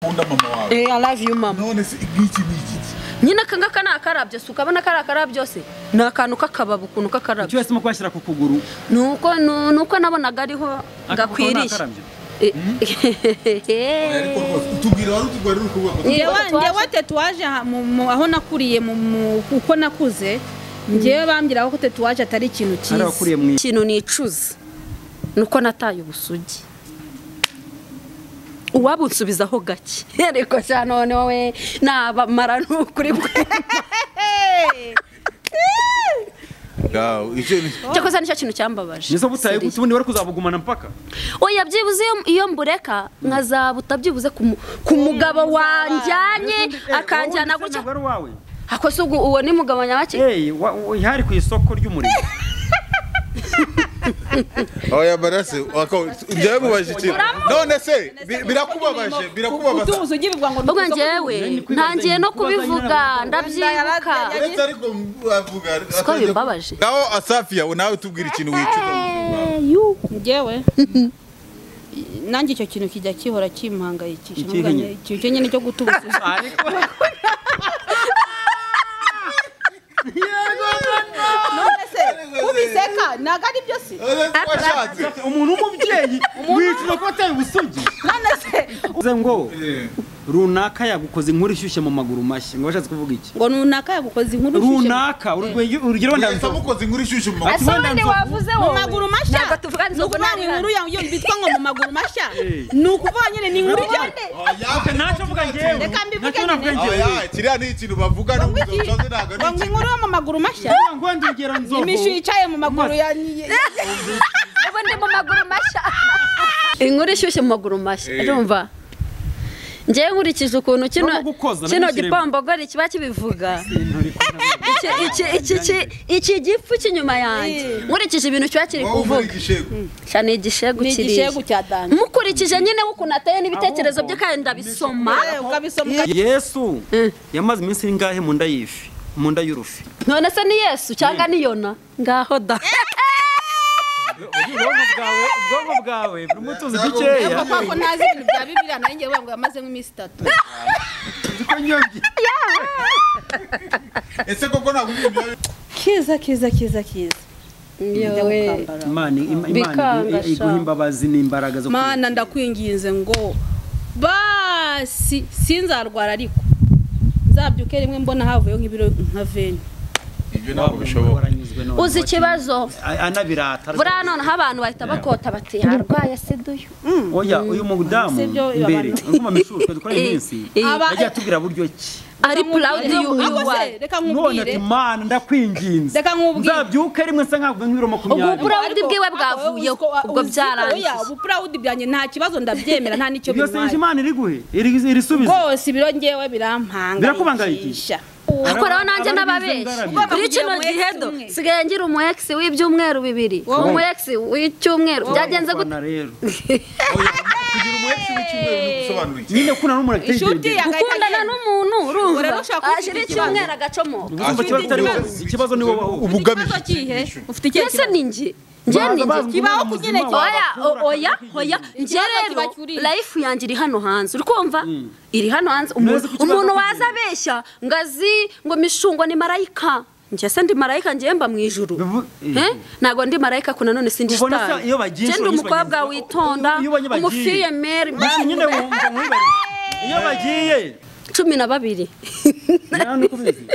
ukunda mama wawe Eh, I love you mama. none se igiki ni iki Nyine aka ngaka ni akarabyo, si ukabona kari akarabyo se? Ni akantu k'akababo ukuntu k'akarabyo. cyose mu kwashyira ku kuguru Ni uko ni ni uko nabonaga ariho gakwiriye. ariko rwose utubwira wari utugwarira ukuboko Ngewe- ngewe ngewe tetuwaje aha mu- mu- aho nakuriye mu- mu- uko nakuze ngewe bambwiraga ko tetuwaje atari ikintu hari cyiza abakuriye mu ikintu nicuza ni uko nataye ubusugi uwaba unsubizaho gake ariko cya none wowe nabamara nukuri bwe Ngaho, icyo ni cyakoze nicyo kintu cyambabaje nizo butaye Seriye. gute ubundi wari kuzabugumana mpaka oya byibuze iyo- iyo mbureka nkazaba byibuze ku mu- ku mugabo wanjyanye akanjyana gutya wari wawe akoze ubwo uwo ni mugabo nyabaki eyi wa- wa- hari ku isoko ry'umurimo oya barase wako- njyewe mubaje ikintu none se bi- birakubabaje birakubabaza utubuze ugirirwa ngo ubwo njyewe ntangiye no kubivuga ndabyibuka ndetse ariko avuga siko bimbabaje ngaho asafiya we nawe tubwira ikintu wicuza ngewe nanjye icyo kintu kijya kihora kimpangayikisha Ikihe Nkavuga nyine? nye- ikintu cyo nyine cyo gutubuza ariko none se ubiseka ntabwo ari byo si washatse umuntu w'umubyeyi wicuza ko wataye ubusugi none se uze ngo Eh, runaka yagukoze inkuru ishyushye mu maguru mashya ngo washatse kuvuga iki ngo runaka yagukoze inkuru ishushe runaka urugwe- urugero wenda mwese mukoze inkuru ishyushye mu Ati ese wenda wende nzovu. wavuze mu wowe maguru mashya ntabwo tuvuga ni inzovu ukuvuga ngo inkuru yawe yo bitwa ngo mu maguru mashya Eh. ni ukuvuga nyine ni inkuru ijyane yawe ntacyo mvuga ngewe Reka mbivuge ntacyo nyine. navuga ngewe Oya, kiriya ni ikintu bavuga ni ubuzokoze ntabwo ari ngo ngo inkuru yo mu maguru mashya Vuga ngo wenda ugera nzovu imishu yicaye mu maguru ya ubu ndi mu maguru mashya inkuru ishyushye mu maguru mashya urumva ngewe nkurikije ukuntu kino Urimo gukoza, kino nabishyiremo. gipombogori kiba kibivuga Nturi kubona. Iki- iki- iki- iki- iki gifu cy'inyuma yanjye nkurikije ibintu kiba kiri Wowe muri kuvuga igishego sha ni igishegu ni kiriya igishegu cya dani mukurikije nyine w'ukuntu ateye n'ibitekerezo bye kandi ndabisoma Eh, ukabisoma uka- yesu Mm. yamaze iminsi ingahe mu nda y'ifi mu nda y'urufi none se ni yesu cyangwa ni yona ngaho da ubwonko bwawe ubwonko bwawe burimo utuzi dukeya papa ko ntazi ibintu bya bibiliya nanjye ngewe ngo yamaze nk'iminsi itatu nziko nyobye ese koko ntabwo umuntu kiza kiza kiza kiza Yowe. imana Ima- Imana Bikanga igu- iguha sha. imbabazi n'imbaraga zo mana ndakwinginze ngo basi sinzarwara ariko nzabyuke rimwe mbona havuyeho nk'ibiro nka veni ibyo ntabwo bishoboka uzi ikibazo anabirata buriya noneho abantu bahita bakota bati yarwaye sida uyu oya uyu mudamu Si byo, mbere abantu- ngoma mishuri dukora Eh, iminsi eh. Aba- yagiye atubwira buryo ki ari purawudi Ako se, y'uwayi reka none ati nkubwire mana ndakwinginze Reka nkubwire. nzabyuka rimwe nsa nkavuga nk'ibiro Ubwo makumyabiri bura- Proud bwiwe bwavuyeho, ubwo byarangiye. ubupurawudi byanjye nta kibazo ndabyemera nta n'icyo ibyo se bintwaye imana iriguhe Iri- irisubiza rwose ibiro ngewe birampangayikisha Birakubangayikisha? akoraho nanjye Abari n'ababeshi b'inzangarabi. kuri kino Ugomba kugira gihe umu ex do umwe. sigaye ngira umu ex w'ibyumweru bibiri Wowe. umu ex w'icyumweru byagenze gute Kurwana rero Oya, kugira umuhesi w'icyumweru ni ugusobanura iki nyine kuna n'umuntu inshuti ategereye yagahita gukundana yemera. n'umuntu urumva Urarusha kugira ashira ikibazo. icyumweru agacomoka Ubu ikibazo atari wowe, ikibazo ni wowe ahubwo. Ufite ubugamije ikibazo kihe ufite ikihe mbese ni njye njye Baza ni bazi njye ngo Kibaho ni kugira muzima icyo- wawe oya bakura o- oya akakwirinda. oya njye Ikibazo rero kiba kuri- life yanjye iri hano hanze uri kumva iri hano hanze Neza umuntu ko ikibazo umuntu kigira. waza abeshya ngo azi ngo mishungo ni marayika njye se ndi marayika njye mba mu ijuru Bivu- Eh? ntabwo ndi marayika ko nanone sindi Ubona shitani se iyo njye bagiye ndi inshuro nyinshi umukobwa bagenzi- witonda iyo bagiye- umufiyemeri Mbese nyine wumva wibarira. iyo bagiye cumi na babiri nta nuko ubizi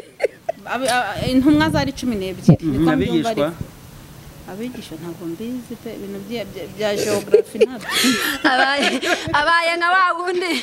Abi- a- a- intumwa zari cumi n'ebyiri niko mbyumva abigishwa ariko. abigisha ntabwo mbizi pe ibintu bya- bya- bya geography ntabwo abaye abaye nka wa wundi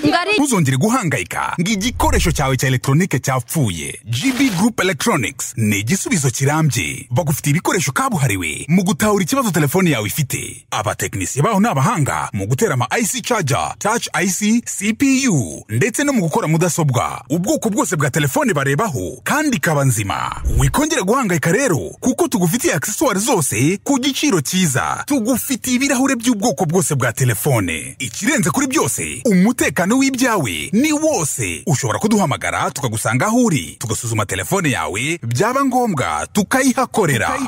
ngo ari ntuzongere guhangayika ngo igikoresho cyawe cya elegitoronike cyapfuye gb group electronics ni igisubizo kirambye bagufitiye ibikoresho kabuhariwe mu gutahura ikibazo telefone yawe ifite abatekinisiye baho ni abahanga mu gutera ama ic charger touch ic cpu ndetse no mu gukora mudasobwa ubwoko bwose bwa telefone barebaho kandi ikaba nzima wikongere guhangayika rero kuko tugufitiye aksesuwari zose zose ku giciro cyiza tugufitiye ibirahure by'ubwoko bwose bwa telefone ikirenze kuri byose umutekano w'ibyawe ni wose ushobora kuduhamagara tukagusanga aho uri tugasuzuma telefone yawe byaba ngombwa tukayihakorera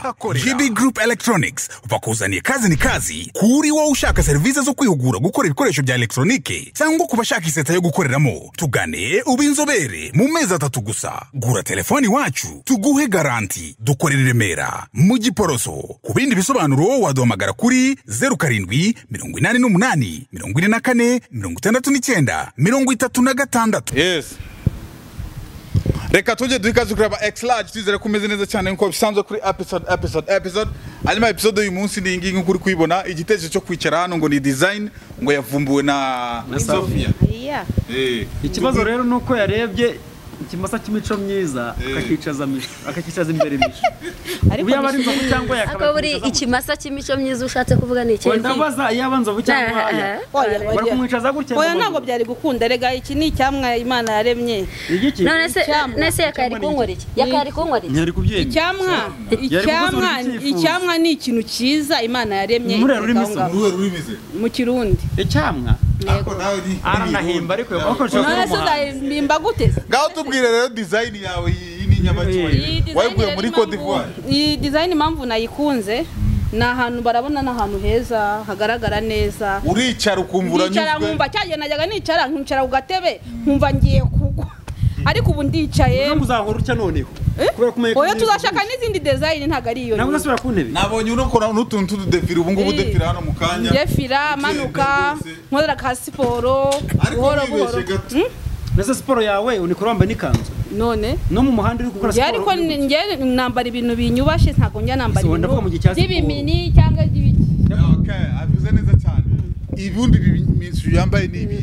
GB Group Electronics bakuzaniye kazi ni kazi kuri wowe ushaka serivisi zo kwihugura gukora ibikoresho bya elegitoronike cyangwa ku bashaka iseta yo gukoreramo tugane ube inzobere mu mezi atatu gusa gura telefoni iwacu tuguhe garanti dukorera i remera mu giporoso ku bindi bisobanuro waduhamagara kuri zeru karindwi mirongo inani n'umunani mirongo ine na kane mirongo itandatu n'icyenda mirongo itatu na gatandatu yesi reka tujye duha ikaze kuri aba ekisi laje twizere ko umeze neza cyane nk'uko bisanzwe kuri episode episode episode hanyuma episode y'uyu munsi ni iyi ngiyi nk'uko uri kuyibona igitekerezo cyo kwicara hano ngo ni dizayini ngo yavumbuwe na Na Sophia. iya Eh. ikibazo rero ni uko yarebye ikimasa cy'imico myiza akakicaza mico akakicaza imbere mico ubu yaba ari inzovu cyangwa yakaba akaba buri ikimasa cy'imico myiza ushatse kuvuga ni ikintu ndabaza yaba nzovu cyangwa aya oya bari kumwicaza gutya oya ntabwo byari gukunda rega iki ni icyamwa imana yaremye igiki none se Icyamwa. none se yakari kunkorera iki yakari kunkorera iki ntiyari kubyemera icyamwa Yari icyamwa kuvuza buri cyifuzo. icyamwa ni ikintu cyiza imana yaremye Muri rurimi itereka aho ngaho. ruhe rurimize mu kirundi icyamwa ariko nawe ni aranahimba ariko bakoresheje none se uzahimba gute se ngaho tubwire rero dizayini yawe y'iyi ni nyabacyuwe Iyi design wayikuye muri rero Cote impamvu- d'Ivoire. iyi design impamvu nayikunze ni ahantu barabona ni ahantu heza hagaragara neza uricara ukumva nkicara uranyuzwe nkumva cya gihe najyaga nicara nkicara ku gatebe nkumva ngiye kugwa ariko ubu ndicaye ntabwo uzahora utya noneho kubera ko umenye ko oya umenye tuzashaka n'izindi design ntabwo ari iyo ntabwo nyine. uzasubira ku ntebe nabonye unakora n'utuntu tw'ududefire ubu ngubu Eh. udefire hano mu kanya yefira manuka rwose. nkorera ka siporo ariko buhoro buhoro wibeshye gato mbese siporo yawe unikora wambaye n'ikanzu none no mu muhanda uri gukora njye siporo ariko uri gukina. njye nambara ibintu binyubashe ntabwo njya nambara Ese wenda avuga mu gihe cya ibintu siporo. by'ibimini cyangwa iby'ibiki Okay, avuze neza cyane ibibundi bimishu yambaye ni ibi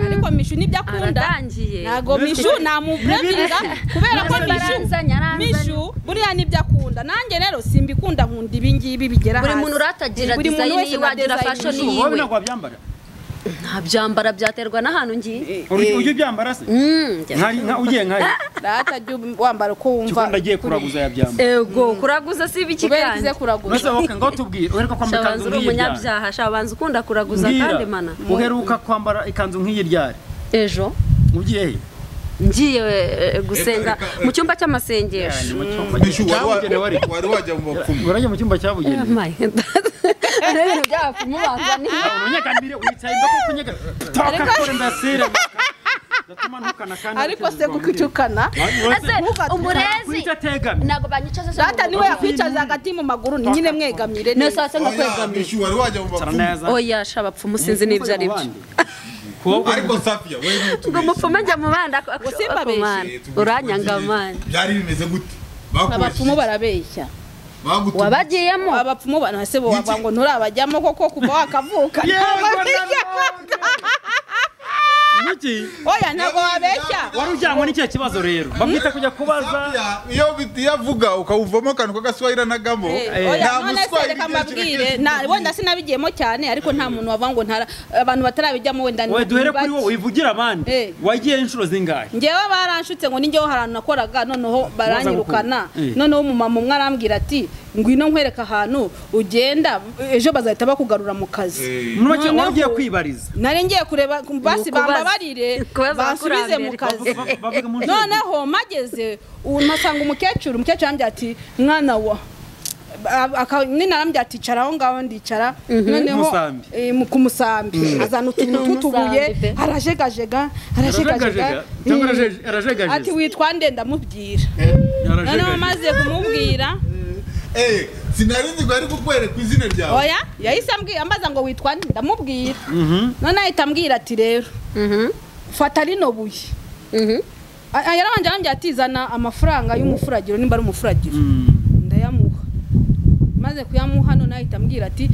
ariko mishu nibyo akunda aratangiye ntago mishu namubremerera kubera ko mishu Aranzanya, aranzanya. mishu buriya nibyo akunda nanjye rero simbikunda nkunda ibingibi bigera buri hasi muntu uratagira Buri muntu design wese yiwe agira na design fashion yiwe. wowe yiwe ntabwo wabyambara nta byambara byaterwa n'ahantu ngiye ujya ujya ubyambara se Mm, njya- nkari nka ugiye nkari data jya wambara uko wumva kikundi agiye kuraguza yabyambara ego kuraguza si ibiki kubera ikize kandi mbese kuraguza wowe ngaho tubwire uheruka shabanza kwambara ikanzu uri nk'iyi ryari umunyabyaha shabanza ukunda kuraguza Mbwira, kandi mana uheruka kwambara ikanzu nk'iyi ryari ejo ugiye he ngiye eh, gusenga mu cyumba cy'amasengesho Ni mu cyumba Bishu, wari wa- cyabugenewe ariko wari wajya mu bapfumu urajya mu cyumba Oh cyabugenewe my God. Ari ibintu byabapfumubanza ni- unyegambire wicaye ndako kunyega taka kore ndasira gatuma ntukana kandi ariko se kuko icukana Ese umurezi kwita tegami ntabwo banyicaza se data mu- niwe yakwicaza hagati mu maguru nyine mwegamire ni neza sasa ngo oya kwegamira bishu wari wajya mu sara bapfumu neza oya shabapfumu sinzi n'ibyo ari byo kuba ariko safiya we ngo umupfumu ajya mu bandi Usimba abeshye. uranyanga mani byari bimeze gute abapfumu bakoresheje barabeshya bagutuma wabagiyemo abapfumu bana se bo wavuga ngo nturabajyamo koko kuva wakavuka Yego, ntababeshya iki oya ntabwo wabeshya wari ujyanywe n'icyo kibazo rero bamwita kujya kubaza Safiya, iyo bit- iyo avuga ukawuvamo akantu k'agaswahili nagamo Eh, oya none se reka mbabwire na- wenda sinabigiyemo cyane ariko nta muntu wavuga ngo ntara abantu batarabijyamo wenda ni we duhere kuri bake. wowe wivugira abandi Eh. wagiye inshuro zingahe njyewe baranshutse ngo ninjyeho hari ahantu nakoraga noneho baranyirukana Eh. noneho umumama umwe arambwira ati ngwino nkwereka ahantu ugenda ejo bazahita bakugarura mu kazi muri make wari Noneho- ugiye kwibariza nari ngiye kureba basi Ni ukubaza. bambabarire Kubaza bansubize mu abakurambere. kazi Bavuga- bavuga mu nshuro noneho mageze ubu mpasanga umukecuru umukecuru arambwira ati mwana wa Aba- aka- nyine arambwira ati icara aho ngaho ndicara noneho Umusambi. eh, mu- ku musambi azana utuntu tw'utubuye Umusambi pe. arajegajega arajegajega arajegajega cyangwa araje- ati arajegajeza witwa nde ndamubwira noneho arajegajeza maze kumubwira Eh, sinari nzi ngo yari kukwereka izina ryawe oya yahise ambwira ambaza ngo witwa nde ndamubwira none ahita ambwira ati rero fata rino buye Mhm. A- a- yarabanje arambwira ati zana amafaranga y'umufuragiro nimba ari umufuragiro ndayamuha maze kuyamuha none ahita ambwira ati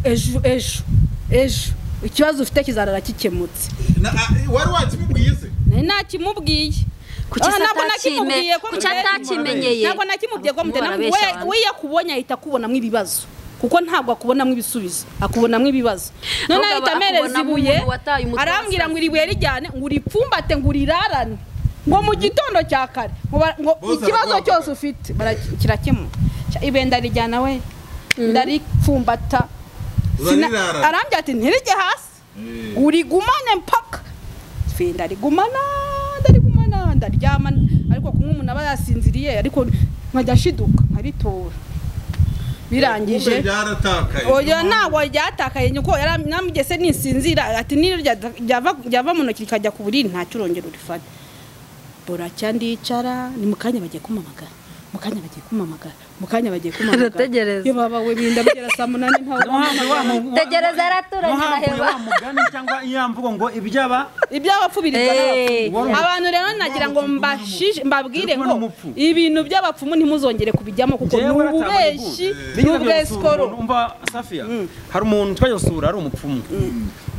ejo ejo ejo ikibazo ufite kizarara kikemutse Na- ah, wari wakimubwiye se nari ntakimubwiye kuki Ah, se ntabwo atakime nakimubwiye ko kuki mbere- atakimenyeye ntabwo nakimubwiye ko mutera Murabeshya abantu. we iyo akubonye ahita akubonamo ibibazo kuko ntabwo akubonamo ibisubizo akubonamo ibibazo none Nubwo ahita aba- amereza akubonamo ibuye umuntu wataye umutwe arambwira wasaze. ngo iri buye rijyane ngo uripfumbate ngo urirarane ngo mu gitondo cya kare ngo bara- ngo Bose ikibazo araguhamagara. cyose ufite bara- kirakemuka ndarica ibenda rijyana we ndaripfumbata Sina- Urarirara. arambwira ati ntirijye hasi Eh. urigumane mpaka fe ndarigumana ndarigumana ndaryama ariko kunywa umuntu aba yasinziriye ariko nkajya nshiduka nkaritora birangije Kumbe byaratakaye oya ntabwo ryatakaye nyoko yaramugese nisinzira ati nino ryada- ryava- ryava mu ntoki rikajya ku buriri ntacyo urongera urifata buracya ndicara ni mu kanya bagiye kumamagara mu kanya bagiye kumamagara mu kanya bagiye kumamagara Arategereza. yo baba we binda bigera saa munani ntawe tegereza yaraturanye iraheba wa mugani cyangwa iya mvugo ngo ibyaba iby'abapfu birirwa Eh. n'abapfumu. abantu rero nagira ngo mbashije mbabwire Turi kubona ngo umupfu. ibintu by'abapfumu ntimuzongere kubijyamo kuko ni Njyewe waratangaye ububeshi gute? ni Nigeze gusura ubwesikoro umuntu, umva safiya hari umuntu twajya gusura ari umupfumu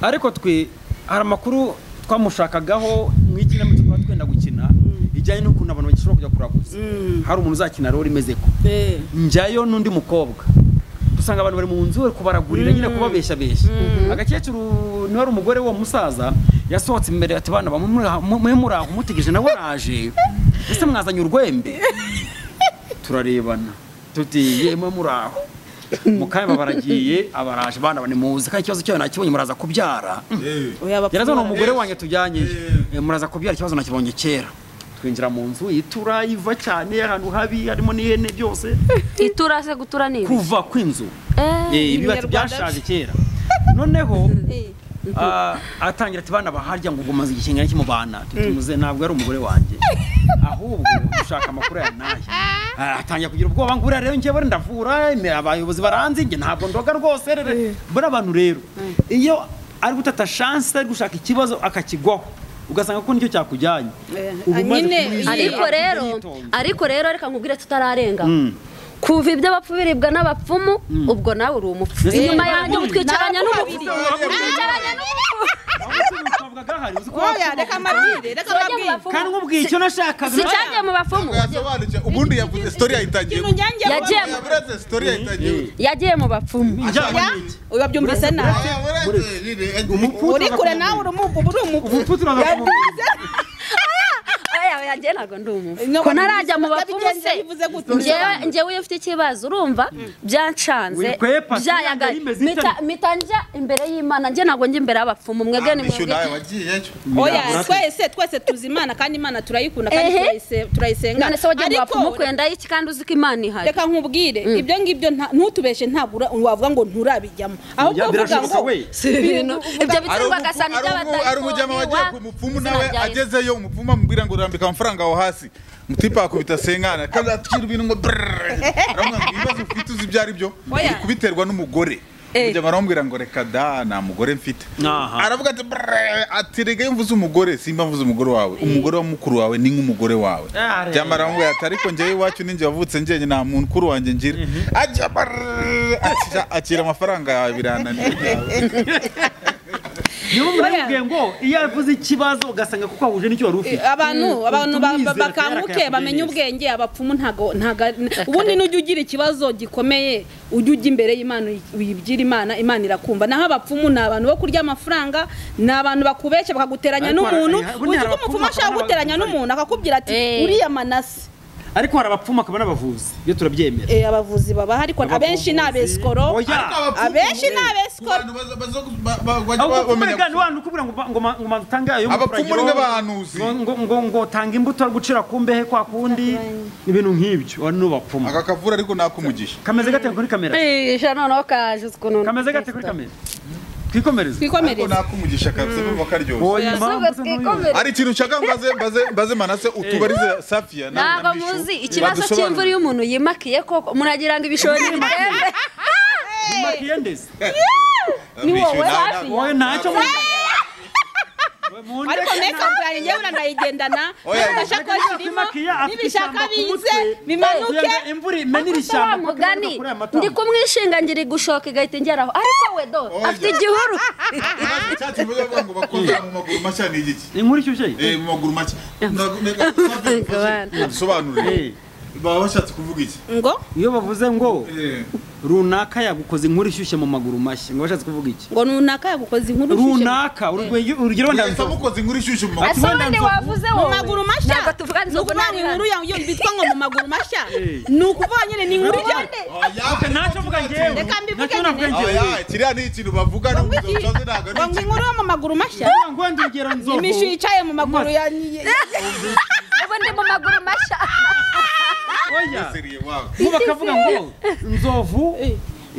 ariko twe hari amakuru twamushakagaho nk'ikinamico twaba twenda gukina ijyanye n'ukuntu abantu bagishobora kujya kuraguza hari umuntu uzakina rero rimeze ko Eh. njyayo n'undi mukobwa dusanga abantu bari mu nzu bari kubaragurira nyine kubabeshya beshya agakecuru niwe ari umugore w'uwo musaza yasohotse imbere ati bana bamwe muri muraho umutegereje nawe araje ese mwazanye urwembe turarebana tuti yemwe muraho mu kanya baba baragiye abaraje bana bane muzi kandi ikibazo cyayo nakibonye muraza kubyara Eh. Oya, abapfumu yarazana bara- umugore wanjye tujyanye Eh. Eh, muraza kubyara ikibazo nakibonye kera twinjira mu nzu itura iva cyane ahantu habi harimo n'ihene byose iturase gutura ni ibi kuva kw'inzu Eh, Eh, ibibati Ibinyarwanda byashaje kera noneho Eh. ah, atangira ati bana baharya ngo ubwo maze igihe kingana iki mu bana tutumuze ntabwo ari umugore wanjye ahubwo ushaka amakuru aya n'aya Ah, atangira kugira ubwoba ngo uriya rero njyewe ndavura ime- abayobozi baranzi njye ntabwo ndoga rwose rere mbona abantu rero iyo ari gutata chance ari gushaka ikibazo akakigwaho ugasanga ko nicyo cyakujyanye Uba umaze nyine, kumwizera, ariko ugenda rero yitonze. ariko rero reka nkubwire tutararenga kuva iby'abapfu biribwa n'abapfumu ubwo nawe uri umupfu Mbese inyuma niba yanjye nkubwira- utwicaranya n'umupfu Narakubabarira. Oya, reka mbabwire reka mbabwire kandi nkubwiye icyo nashakaga si cyagiye mu bapfumu yasobanutse ubundi yavuze story yahitangiye ikintu njyanjye Yagiye mu- yabureze story yahitangiye gute? yagiye mu bapfumu Njyanye Ya? n'iki? urabyumvise nabi Yabureze, nyine, yagiye. uri kure nawe uri umupu uba uri ubu umupu turaza kumubwira oya oya njye ntabwo ndi umuntu No, ko ntarajya mu bigenze bapfumu se bivuze gute? njyewe njyewe iyo ufite ikibazo urumva byancanze Wikwepa, byayaga tuyanga rimeze mita- itari- mita njya imbere y'imana njye ntabwo njya imbere y'abapfumu mwebwe ni Issue mwebwe nawe wagiyeyo oya twese twese tuzi imana kandi imana turayikunda kandi Ehe. turayise- turayisenga none se wagiye mu Ariko- bapfumu kwenda iki kandi uzi ko imana ihari reka nkubwire ibyo ngibyo nta- ntutubeshe ntabwo ura- wavuga ngo nturabijyamo ahubwo Ya, uvuga ngo birashoboka we. si ibintu ibyo biterwa agasa ari umujyama wagiye ku mupfumu nawe agezeyo umupfumu amubwira ngo urambika amafaranga aho hasi mutipa akubita sengana kandi atwira ibintu ngo brrrr aramubwira ngo ibibazo ufite uzi ibyo ari byo Oya. uri kubiterwa n'umugore umujyama aramubwira ngo reka da nta mugore mfite Aha. aravuga ati brrrr ati rega iyo mvuze umugore simba mvuze umugore wawe umugore wa mukuru wawe ni nk'umugore wawe Are. jyama aramubwira ati ariko njyewe iwacu ninjye wavutse njyewe nta muntu mukuru wanjye ngira ajya brrrr ati "Ja, akira amafaranga yawe birananira niba mubwiye ngo iyo avuze ikibazo ugasanga kuko ahuje n'icyo wari ufite abantu abantu ba- ba- Tumwizere, bakanguke tuyakire bamenye neza. ubwenge abapfumu ntago ntaga ubundi n'ujya ugira ikibazo gikomeye ujye ujya imbere y'imana uyi- uyibwira imana imana irakumva naho abapfumu ni abantu bo kurya amafaranga ni abantu bakubeshya bakaguteranya Ariko n'umuntu hari- hari- uzi ko hari umupfumu abapfumu ashaka bakora guteranya n'abagore. n'umuntu akakubwira ati Eh. uriya manasi ariko hari abapfumu akaba n'abavuzi iyo turabyemera Eh, abavuzi baba ariko Abapfumu abenshi ni bavuzi. abesikoro Oya. abenshi ni abesikoro Abantu baza- baza- ba- ba- bajya ahubwo kuba bamenya wigana abantu ukubwira ngo ba- ngo ma- ngo mantange ayo Abapfumu ni nk'abahanuzi. ngo ngo- ngo ngo tanga imbuto ari gucira ku mbehe kwa kundi ibintu nk'ibyo wari n'ubapfumu aka kavura ariko nakumugisha kameze gate kuri kamera kwihisha noneho kaje ukuntu kameze gate kuri kamera twikomereze ariko twikomereze nakumugisha kabisa bivuga ko aryoshye Oya, impamvu Ahubwo se ntubivuze. twikomereze. hari ikintu nshaka mbaze mbaze mbaze manase utubarize safiya nawe ntabwo na Mishu, muzi ikibazo badusobanurire. cy'imvura iyo umuntu yimakiye koko muragira ngo ibishori bitembe Makiye ndetse. Mishu, wowe nawe- hafi. Oya, ntacyo mu- We, mu ndetse ariko mekapu yanjye njyewe uranayigendana Oya. n'agashakoshi irimo Makiya afite n'ibishaka ishyamba ku bize mutwe. bimanuke Kugira ngo imvura imenere Afite wa ishyamba kuko mugani imanuka kuri aya matama. ndi kumwishinga ngira igushoka igahita ingeraho ariko we do Oya. afite igihuru Ikibazo cyacu bivuga ngo bakoza mu maguru mashya ni igiki inkuru ishyushye Eh, mu maguru mashya Ndago- ndago- Safiya, Gabana. dusobanurire Eh, baba bashatse kuvuga iki ngo iyo bavuze ngo Eh, runaka yagukoze inkuru ishyushye mu maguru mashya ngo bashatse kuvuga iki ngo runaka yagukoze inkuru runaka urugero urugero mwese ndanzo mukoze inkuru ishyushye mu Ati maguru ese wenda wavuze mu wowe maguru mashya ntabwo tuvuga ni inzogo ukuvuga ngo inkuru yawe iyo bitwa ngo mu maguru mashya ni ukuvuga nyine ni inkuru ijya ntacyo mvuga ngewe Reka mbivuge ntacyo navuga nyine. ngewe oya kiriya ni ikintu bavuga n'ubwo usoze ntabwo ari ngo ngo ikintu inkuru yo mu maguru mashya Ndavuga ngo wenda urugero nzovu imishu yicaye mu maguru ya ubu ndi mu maguru mashya oya seriye wabo bo bakavuga ngo nzovu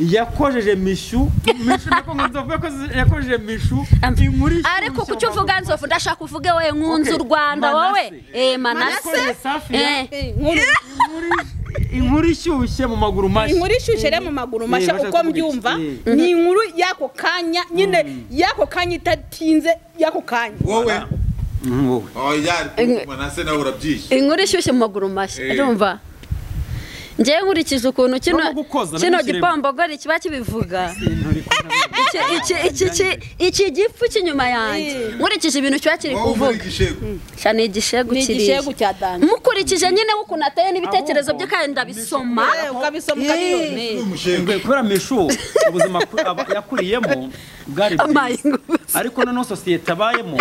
yakojeje mishu mishu nako ngo nzovu yakoze- yakojeje mishu inkuru ishyushye ariko kuki mu uvuga maguru nzovu ndashaka uvuge we nkunze u Okay. rwanda wowe Manase. eh manase Yakoze safiya Eh. inkuru inkuru- inkuru ishyushye mu maguru mashya inkuru ishyushye rero mu maguru mashya bashaka uko kuvuga iki? mbyumva Eh. ni inkuru y'ako kanya nyine y'ako kanya itatinze y'ako kanya wowe Mhm, wowe oya manase nawe urabyishye inkuru ishyushye mu maguru mashya Eh. urumva ngewe nkurikije ukuntu kino No gukoza, kino nabishyire- gipombogori kiba kibivuga Nturi kubona. Iki- iki- iki- iki- iki gipfu cy'inyuma yanjye nkurikije ibintu kiba kiri wowe uvura kuvuga igishego sha ni igishegu ni kiriya igishegu cya danje mukurikije nyine w'ukuntu ateye n'ibitekerezo bye kandi ndabisoma Eh, ukabisoma ukabibona ni umushego Ingwe, kubera mishu ubuzima ku- aba- yakuriyemo bwari amaye bwiza ingufu ariko noneho sosiyete abayemo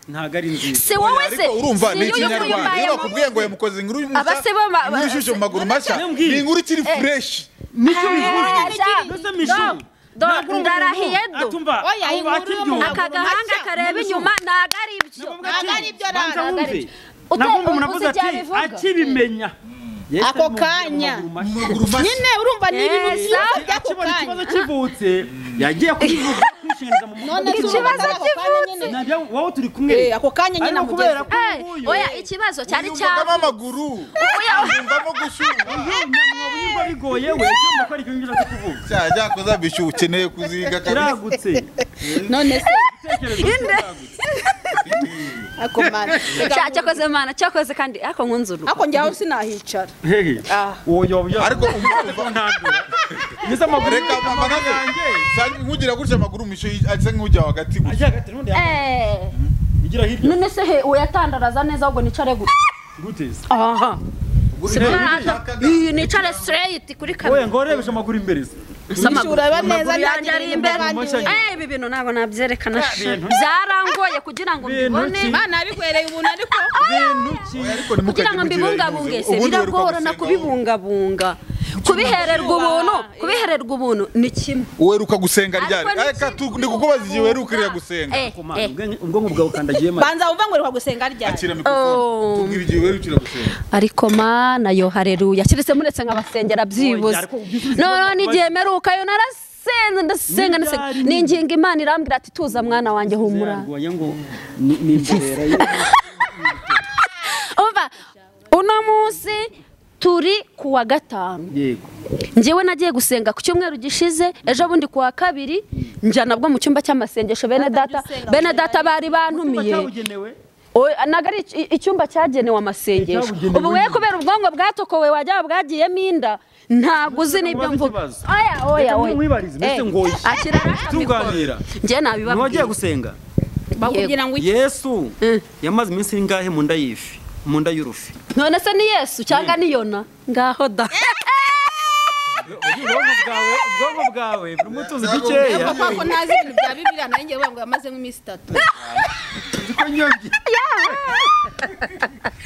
ntabwo ari nziza si wowe se ariko urumva si ni iyo ikinyarwanda iyo kuyimayemo. bakubwiye ngo yamukoze inkuru Abase bama- inkuru ishyushye mu maguru mashya Niyo mbwiye. ni inkuru ikiri fureshi nicyo Ah, bivuze sha, mbese mishu do- do- ntabwo uri umuntu. ndarahiye do. Atumva, Oya, abo inkuru yo mu batibyumva. maguru aka gahanga mashya. kareba inyuma ntago ari byo Ntabwo ari byo, Banza ntabwo wumve. ari byo. Ute- Nabwo umuntu uzi avuze ibyo ati abivuga? akibimenya Yes, Ako mu- kanya. mu maguru mu mashya. maguru mashya nyine urumva ni ibintu Eh, byinshi sa- by'ako akibona ikibazo kanya kivutse yagiye kubivuga kwishingiza mu none mutwe ikibazo kivutse nabyo wowe turi kumwe Eh, ako kanya nyine ariko kubera amugeze ko Eh, uyu oya ikibazo cyari yumvagamo cyaba amaguru yumvamo gushyuha nyamwobo yumva bigoye we cyumva ko ari ibyo ushaka kuvuga cyaha cyakoze bishyuha ukeneye kuziga kabisa kiragutse none se Igitekerezo kiragutse. ako mana Cya- cyakoze mana cyakoze kandi ariko nkunze urugo ako njyaho sinahicara Hehe. Ah. uwo yoba ariko ariko ntandura nizo amaguru reka mama nanjye nkugira gutya amaguru mu ishyushye asa nk'ujya hagati gusa ajya hagati n'undi yambaye Eh, igira hirya none se he uyatandaraza neza ahubwo nicare gutya guteza aha Ntabwo Iyi, nicare straight kuri wowe kamera ngo urebeshe amaguru imbere se Nishyura ureba neza amaguru yanjye ari imbere imbere. Eh, ibi bintu ntabwo nabyerekana sha. bintu. byarangoye kugira ngo Bintu mbibone ki? mana yabikwereye ubuntu ariko bintu ki kugira ngo mbibungabunge se biragorana kubibungabunga kubihererwa ubuntu kubihererwa ubuntu ni kimwe weruka gusenga ryari Ariko ni reka kimwe tu- ndi kukubaza igihe werukirira gusenga Eh, Ku mana, eh. ubwenge- ubwonko bwawe ukandagiyemo banza wumva ngo uriho gusenga ryari akira mikorofone Oh. tubwira igihe werukira gusenga ariko mana yo hareruya kiretse muretse nkabasengera byibuze Ariko ubyuzuza noneho n'igihe ibibazo- meruka yo narasenze ndasenga ndasenga Ntibyari- ninginga imana irambwira ati tuza mwana wanjye humura yarwanya ngo ni ni imborera ye umva uno munsi turi ku wa gatanu yego njyewe nagiye gusenga ku cyumweru gishize ejo bundi ku wa kabiri njya nabwo mu cyumba cy'amasengesho bene data bene data bari Icyumba bantumiye cyabugenewe O- ntabwo ari ic- icyumba cyagenewe amasengesho Cyabugenewe ubu we kubera ubwonko bwatokowe wajya bwagiyemo inda ntabwo uzi n'ibyo Ubaza mvuga ikibazo. oya oya Reka oya mwibarize, mbese ngoye. akira tuganira njye ntiwagiye nabibabwira gusenga bakubwira ngo iki yesu Mm. yamaze iminsi ingahe mu nda y'ifi mu nda y'urufi none se ni yesu cyangwa ni yona ngaho da ubwonko bwawe ubwonko bwawe burimo utuzi dukeya Ntabwo- ko ntazi ibintu bya bibiliya nayo ngewe ngo yamaze nk'iminsi itatu uzi ko nyobye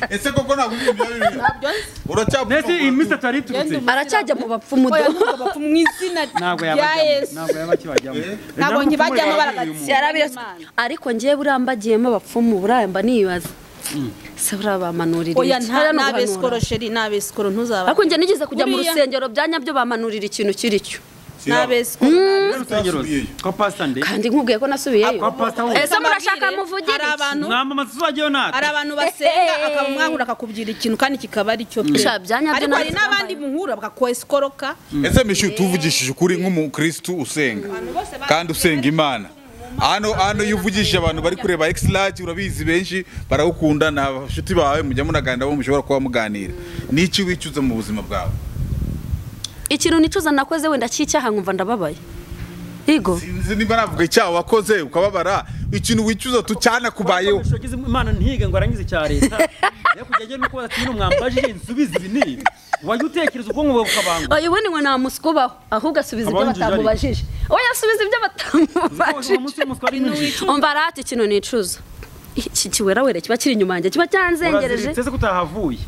ese koko ntabwo uzi ibyo bintu ntabyo nzi uracyapfa mbese iyi minsi atari iturutse aracyajya mu bapfu mu oya do nubwo bapfa mu izina ntabwo rya yabajyamo yesu ntabwo yaba akibajyamo Eh? ntabwo nkibajyamo baragati yarabiretse Imana. ariko njyewe buriya mbagiyemo abapfumu buriya mba nibaza se buriya bamanurira oya iki? nta Oya, ni nabesikoro ubuhanura. sheri nabesikoro ntuzaba ariko njye nigeze kujya mu Buriya- rusengero bya nyabyo bamanurira ikintu kiri cyo nabesikoro urusengero kwa pasita nde kandi nkubwiye ko nasubiyeyo Kwa pasita we ese murashaka Mbabwire, muvugire hari iki? abantu mwamamaza tuzajyayo natwe hari abantu basenga akamwangura akakubwira ikintu kandi kikaba ari cyo pe Sha, bya nyabyo ariko hari nabyo n'abandi muhura bakakweskoroka ese mishu tuvugishije ukuri nk'umukristu usenga kandi usenga imana hano hano iyo uvugishije abantu bari kureba exilage urabizi benshi baragukunda ni abashuti bawe mujya munaganira bo mushobora kuba muganira n'iki wicuza mu buzima bwawe ikintu nicuza nakoze wenda cy'icyaha nkumva ndababaye higo sinzi niba navuga icyaha wakoze ukababara ikintu wicuza tucyanakubayeho Wakoresha wagize Imana ntihige ngo arangize icya leta rero kujya agenda uko batira umwambaje nsubize ibi nibi wajya utekereza ubwonko bwawe bukabangwa oya ubundi ngo nta muswa ubaho ahubwo asubiza ibyo Abanjije ariko. batamubajije oya asubiza ibyo Uzi ko umunsi batamubajije w'umuswa ari mwinshi umva arati kino nicuza iki kiwerawere kiba kiri inyuma yanjye kiba cyanzengereje uraziritse se ko utahavuye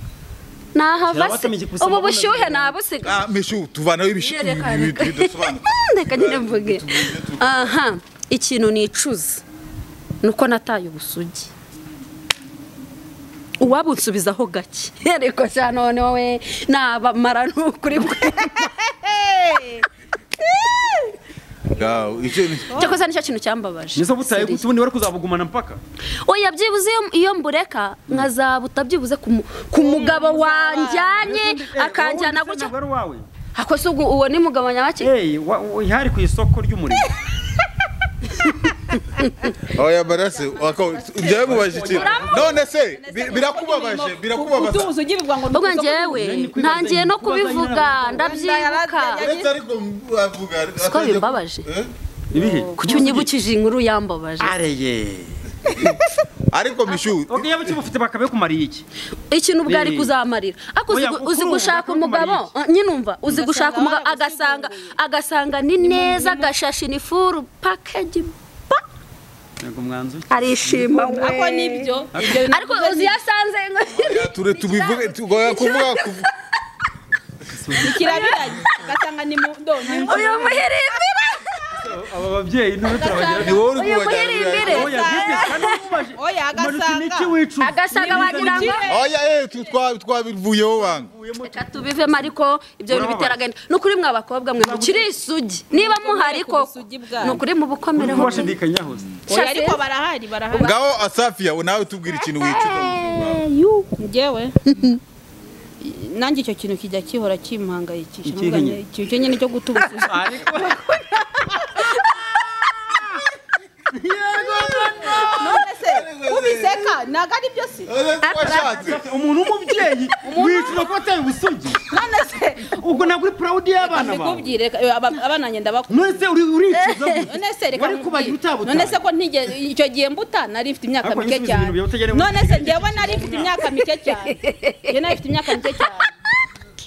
nahava se Kirabatama igikusa ubu amaboko bushyuhe ndabona. nabusiga Ah, meshu tuvanaho ibishimbo bidasobanutse reka nyine mvuge aha ikintu nicuza ni uko nataye ubusugi uwabunsubizaho gake ariko cya none wowe nabamara ni ukuri Gaw, icyo ni- cyakoze nicyo kintu cyambabaje nizo butaye Seriye. gute ubundi wari kuzabugumana mpaka oya byibuze iyo- iyo mbureka nkazabuta byibuze ku mu- ku mugabo wanjyanye Eh, akanjyana wowe gutya igitsina gore wawe akoze ubwo uwo ni mugabo nyabaki Eh, wa- wa- ihari ku isoko ry'umurimo oya barase wako- ibyo bimubaje ikintu none se bi- birakubabaje birakubabaza utubuze ugirirwa ngo ubwo njyewe ntangiye no kubivuga ndabyibuka uretse ariko avuga Siko bimbabaje. Eh? ibihe kuki unyibukije inkuru yambabaje areye ariko mishu okay yaba kimufite bakabekumariye iki ikintu bwari Eh. kuzamarira ariko uzi Oya, gu- kuri uzi ubu gushaka bakuru umugabo kumara eh, nyine umva uzi gushaka umugabo agasanga agasanga ni neza agashashi ni furu pakeji ba ntabwo mwanzuro arishima ako nibyo ibyo ariko uzi yasanze ture tubivuge tugoya kuvuga kuv- kirabiranye ugasanga ni mu ndonke uyu muhirimbire aba babyeyi n'ubu turabagira ni wowe uri uyu muhirimbire kubajyana oya bwite kandi umubaje Oya, umanuka agasanga- iniki wicuza agasanga wagira ngo oya eh, tu- twa- twabivuyeho banga reka tubivemo ariko ibyo bintu bitera agahinda ni ukuri mwa bakobwa mwe mukiri isugi niba muhari koko Ubusugi bwanyu. ni ukuri mu bukomereho kubashidikanyaho se oya ariko barahari barahari ngaho asafia nawe tubwira ikintu wicuza njyewe nanjye icyo kintu kijya kihora kimpangayikisha Ikihe Nubwo nyine? ikintu cyo nyine cyo gutubuza ariko none se ubiseka ntabwo ari byo si twashatse umuntu w'umubyeyi wicuza ko ateye ubusugi none se ubwo ntabwo uri purawudi y'abana bawe ndikubwire abana njye ndabakunda none se uri uricuza none se reka wari kubagira nkubwire. utabuta none se ko ntige icyo gihe mbuta nari mfite imyaka Ariko mike nisubiza cyane ibintu byawe utagira ngo none se ufite njyewe nari mfite imyaka mike cyane njyewe nari mfite imyaka mike cyane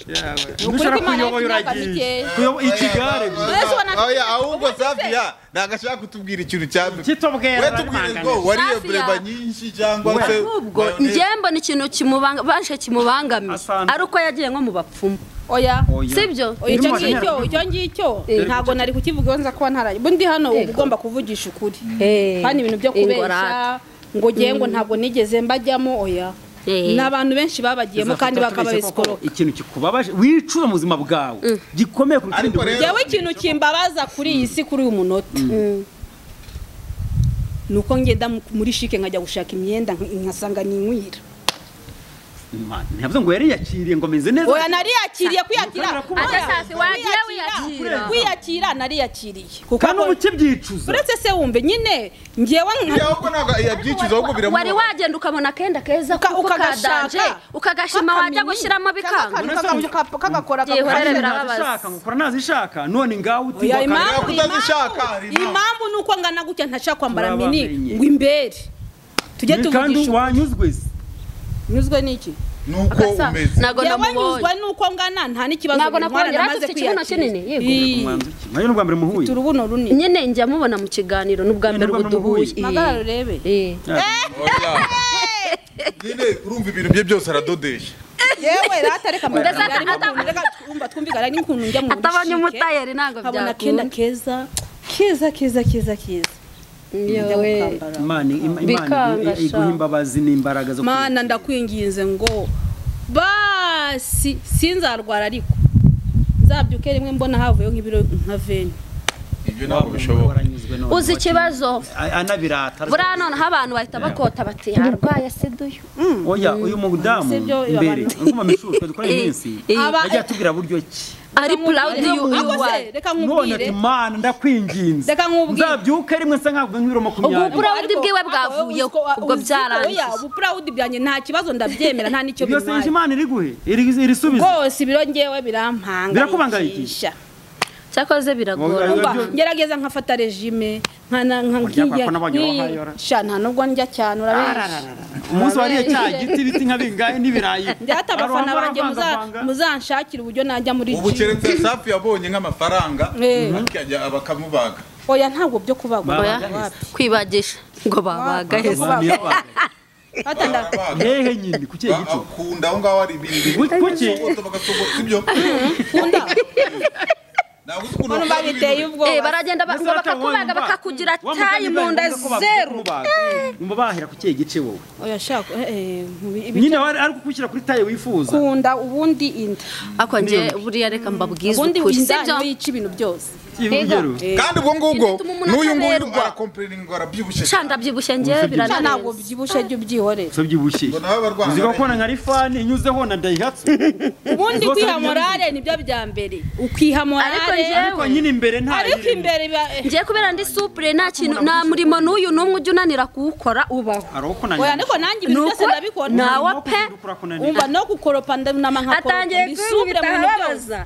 nushaka Imana kuyoboye yafite imyaka uragiye mikeya. kuyoboye ikigare None se ubona- oya ahubwo safia ntabwo ashaka kutubwira ikintu cya mbere kitobwera we tubwire ngo wariye Safia. breba nyinshi cyangwa se ahubwo mayonnaise. njye mbona ikintu kimubanga baje kimubangamiye Asante. ari uko yagiye nko mu bapfumu oya sibyo oya icyo Irimo ngicyo abanyarwanda. icyo ngicyo ntabwo nari kukivugaho nza kuba ntaraye ubu ndi hano uba ugomba kuvugisha ukuri Eh, kandi ibintu byo kubeshya ingorane. ngo ngiye ngo ntabwo nigeze mbajyamo oya Eh. ni abantu benshi babagiyemo kandi bakaba besikoroka ikintu kikubabaje wicuza mu buzima bwawe gikomeye kuruta Ariko ibindi rero- njyewe ikintu kimbabaza kuri iyi si kuri uyu munota ni uko ngenda mu- muri shike nkajya gushaka imyenda nk- nkasanga ni inkwira Imana, ntiyavuze ngo yariyakiriye ngo ameze neza oya nariyakiriye kwiyakira Ubutabera kubaho. Oya, Agasasi wagiye kwiyakira. wiyakira. kwiyakira nariyakiriye kandi ubu ukibyicuza uretse se wumve nyine ngewe Oya, nka ahubwo ntabwo yabyicuza ahubwo wari biramubabaza wagenda ukabona akenda keza Uka- kuko ukagashaka. kadanje ukagashima wajya Kakamini. gushyiramo bikanga Kano kantu kaka- kakakora Gihe kakakora. uhorere birababaza. ntazishaka ngukora ntazishaka none ngaho uti Oya, ngo impamvu Kubera kutazishaka, hari impamvu- impamvu. impamvu ni uko ngana gutya ntashaka kwambara Murabamenye. mini ngo imbere tujye akari- kandi tuvugisha wanyuzwe se nyuzwe n'iki nuko umeze ntabwo yewe namubonye nyuzwe nuko ngana nta n'ikibazo Ntabwo buri mwana nakubonye, yari namaze afite ikibuno kwiyakira. kinini, yego. Ii, nayo ni ubwa mbere muhuye mfite urubuno runini nyine njya mubona mu kiganiro ni ubwa Ni mbere ubwa ubu mbere duhuye muhuye. magara urebe Eh. Oya. nyine urumva ibintu bye byose aradodesha yewe ratareka Ndasaka twumvikana n'ukuntu njya mu atabonye bushike, umutayeri ntabwo nkabona akenda keza keza keza keza keza njya byakunda gukambara imana Ima- imana Bikanga iguhe- iguhe sha. imbabazi n'imbaraga zo mana ndakwinginze ngo basi sinzarwara ariko nzabyuke rimwe mbona havuyeho nk'ibiro nka veni ibyo ntabwo bishoboka uzi ikibazo anabirata buriya noneho abantu bahita bakota bati yarwaye sida uyu oya uyu mudamu Si byo, mbere abantu- nguma mishuri dukora iyi Eh, minsi eh. Aba- yagiye atubwira buryo ki ari purawudi Ako se, y'uwayi reka none nkubwire ati mana ndakwinginze Reka nkubwire. nzabyuka rimwe nsa nkavuga nk'ibiro Ubwo makumyabiri bura- Uburawudi Ariko- bwiwe ariko bwavuyeho, uzi ko- ubwo uzi ko byarangiye. oya, ubupurawudi byanjye nta kibazo ndabyemera nta n'icyo ibyo senje bintwaye imana iriguhe irisubiza rwose ibiro ngewe birampangayikisha Birakubangayikisha? cyakoze biragora Umva, Umva, ngerageza nkafata regime nkana nka- Urya kwa- nkiye- ko n'abagabo nkiye- bahayora. sha nta nubwo njya cyane urabizi umunsi wariye cya giti ibiti nka bingahe n'ibirayi ndata Hari abafana abambara banjye muza- mvangavanga. muzanshakira uburyo najya muri ubu gym. keretse safi yabonye nk'amafaranga Eh. akajya bakamubaga oya ntabwo byo kubagwa Baba- oya. oya kwibagisha ngo babagaheze Abantu yabaga. Ata nda- Barabaga. hehe nyine ku kihe gito akunda aho ngaho ari ibindi Ku- ku ki? bagasogota bagasogota ibyo ntabwo uzi ukuntu Ukuntu bakora babiteye ibintu. Eh, ubwoba baragenda ba- ngo bakakubaga bakakugira tayi mu nda zeru umva bahera ku kihe gice wowe oya shaka eh, eh, mubi- ibi- nyine wari ari kukwishyira kuri tayi wifuza kunda ubundi inda ariko njye buriya reka mbabwize ubundi ukuri inda sibyo niyo yica ibintu byose urugero kandi ubwo ngubwo Bituma umuntu n'uyu nguyu ataberwa. arakomperera indwara byibushye sha ndabyibushye njye Ubusabye- Sha birananeza ntabwo byibushe jya ubyihorera so byibushye Ngo nawe barwana uzi ko bari- kona nka rifani inyuzeho na dayihatsu ubundi Rwose kwiha hari morale nibyo bya mbere ukiha Ariko morale njyewe- ariko nyine imbere nta ariko yirimo. imbere biba- eh, ngiye kubera ndi supure nta kintu nta murimo n'uyu n'umwe ujya unanira kuwukora ubaho hari uwo kunanira oya ariko nanjye ibintu byose Nuko ndabikora nawe Nuko pe ukunda kurakunanira. umva no gukoropa ndunama nkakoropa atangiye ndi supure kunyita mu bintu byose ababaza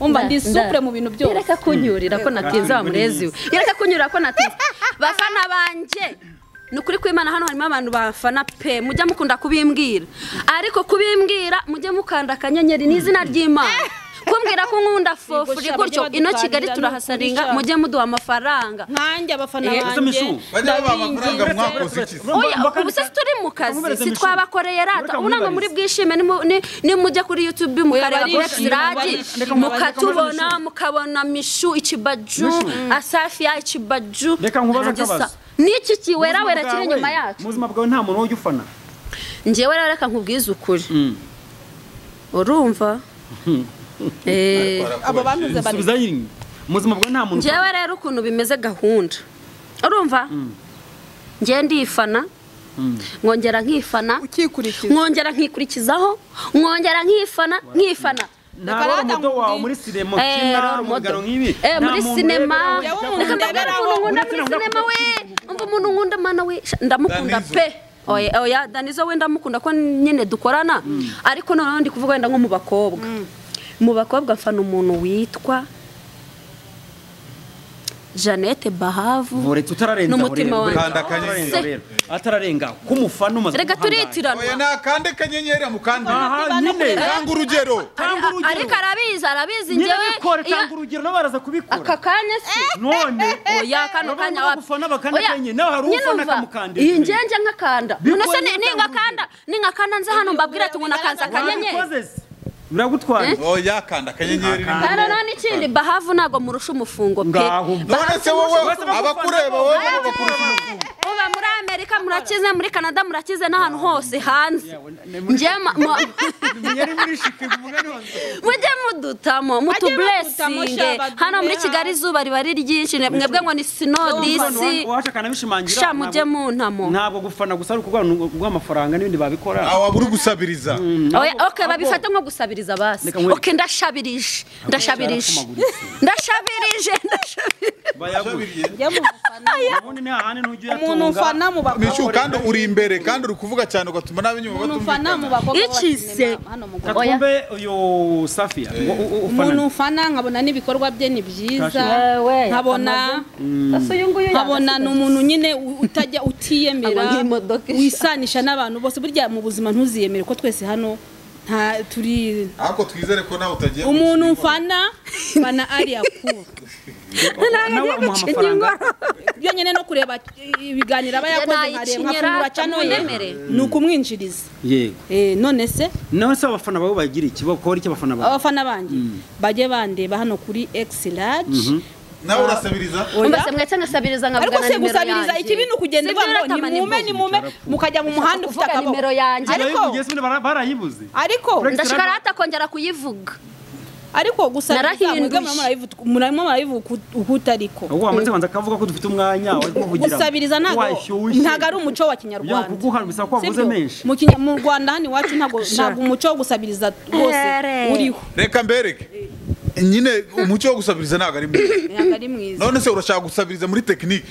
umva ndi supure mu bintu byose ireka kunyurira ko natinze wa murezi we ireka kunyurira ko natinze bafana banjye ni ukuri kw'imana hano harimo abantu bafana pe mujya mukunda kubimbwira ariko kubimbwira mujye mukanda akanyenyeri n'izina ry'imana kumbwira ko nkunda fofuri gutyo ino kigali turahasaringa mujye muduha amafaranga nkanjye abafana Eh, banjye Misu, bajya babaha amafaranga ndabinginze mwakoze iki se? Oya, Mbaka- ubu se turi mu kazi Murezi sitwabakoreye rata Mureka ubu ntabwo muri mwibarize. bwishime nimu- ni- nimujya kuri youtube mukareba kuri barishimye, episiradi barishimye. Reka mubaze- mukatubona reka mubaze mukabona mishu ikibaju Mishu. asafiya ikibaju Reka nkubaze Naragisa. akabazo. n'iki Mu buzima kiwerawera kiri bwawe, inyuma yacu mu buzima bwawe nta muntu ujya ufana njyewe rero reka nkubwize ukuri urumva Eh, abo bantuze bari subiza nyine mu buzima bwawe nta muntu njyewe rero ukuntu bimeze gahunda urumva njyewe ndifana nkongera nkifana ukikurikiza nkongera nkikurikizaho nkongera nkifana nkifana nta Reka wari rata umudo wawe nkubwire. muri sinema Eh, ukina role mu model. bigano nk'ibi Eh, muri sinema Njyewe umuntu reka ndabwira ndeberaho. ukuntu nkunda muri Uretse navuga sinema ko- we umva umuntu nkunda mana we sha, ndamukunda Danizo. pe oya oya danizo we ndamukunda ko nyine dukorana ariko noneho ndi kuvuga wenda nko mu bakobwa mu bakobwa mfana umuntu witwa Jeannette Bahavu uretse utararenza n'umutima wanjye. urebe, urebe, atararenza, Se. urebe. atararenga k'umufana umaze reka guhangara. oya turitiranwa nakande kanyenyeri amukandire aha nyine tanga urugero tanga Ari- urugero ariko arabizi arabizi nyine njyewe bikore iyo- tanga urugero n'abaraza kubikora aka kanya se none oya kano kanya Urabona wapi abafana bakanda Oya, kanya, nawe hari nyine ufana umva, akamukandira. iyi ngenje nkakanda Bikoze none se ni- neza ningakanda ningakanda nze hano mbabwire ati ngo nakanze akanyenyeri wabikoze se biragutwaye oya kanda akanyenyeri rimwe. kandi none ikindi bahavu ntabwo murusha umufungo pe ngaho none se wowe abakureba wowe bo bakurusha uba muri amerika murakize muri canada murakize n'ahantu hose hanze njye ma- ma- yari muri shike umugani wanjye mujye mudutamo mutuburesinge badutamo, sha, hano muri baduhe kigali izuba riba ari ryinshi mwebwe ngo ni sinodisi waje akanabishimangira sha mujye mu ntamo ntabwo gufana gusa ari ukuguha amafaranga n'ibindi babikora awa buri gusabiriza Oya, okay babifata nko gusabiriza basi Reka nkwereke. okay ndashabirije ndashabirije cyarakumagurutse. ndashabirije ndashabirije bayagura Ushabiriye. njya mu bafana ubundi nta handi ntujya uyatunga umuntu mfana mu bakobwa Michu, kandi uri imbere kandi uri kuvuga cyane ugatuma n'ab'inyuma umuntu mfana mu batumvikana bakobwa b'abasinema, Icise. hano mu Rwanda. Oya. kakumbe uyu safiya ngo u- u- ufana umuntu mfana nkabona n'ibikorwa bye ni byiza Kashi. nkabona nkabona ni umuntu nyine u- utajya utiyemera Aba nk'imodoka isha- wisanisha n'abantu bose burya mu buzima ntuziyemere ko twese hano nta turi ariko twizere ko nawe utagiye umuntu mfana mfana ari akuba nawe umuha amafaranga iyo nyine no kureba ibiganiro aba yakoze nkareba nkafungura cyanoye ni ukumwinjiriza yego Eh, none se none se abafana bawe bagira iki bakora iki abafana bawe abafana banjye bajye bandeba hano kuri x large nawe urasabiriza umbase mwese nkasabiriza ariko nkabugana se nimero gusabiriza yanjye iki bintu kugenda Sibyo, uvuga ngo uratama ni mume nimbo. ni mume mukajya mu muhanda ufite kuvuga nimero akaboko yanjye ariko Barayivugiye se ubundi bara- barayibuze ariko ndashaka rata kongera kuyivuga ariko gusabiriza Narahinduye. mwebwe murimo murabivuga- murimo murabivuga ukuta ariko ahubwo wamaze kubanza akavuga ko dufite umwanya wari kuvugira gusabiriza ntabwo ntabwo ari umuco wa yo kinyarwanda kuguha bisaba ko wavuze Sibyo? menshi Mu Kinya- mu Rwanda hano iwacu ntabwo ntabwo umuco wo gusabiriza rwose Ere. uriho reka mbereke nyine umuco wo gusabiriza ntabwo ari mwiza ntabwo ari mwiza none se urashaka gusabiriza muri tekinike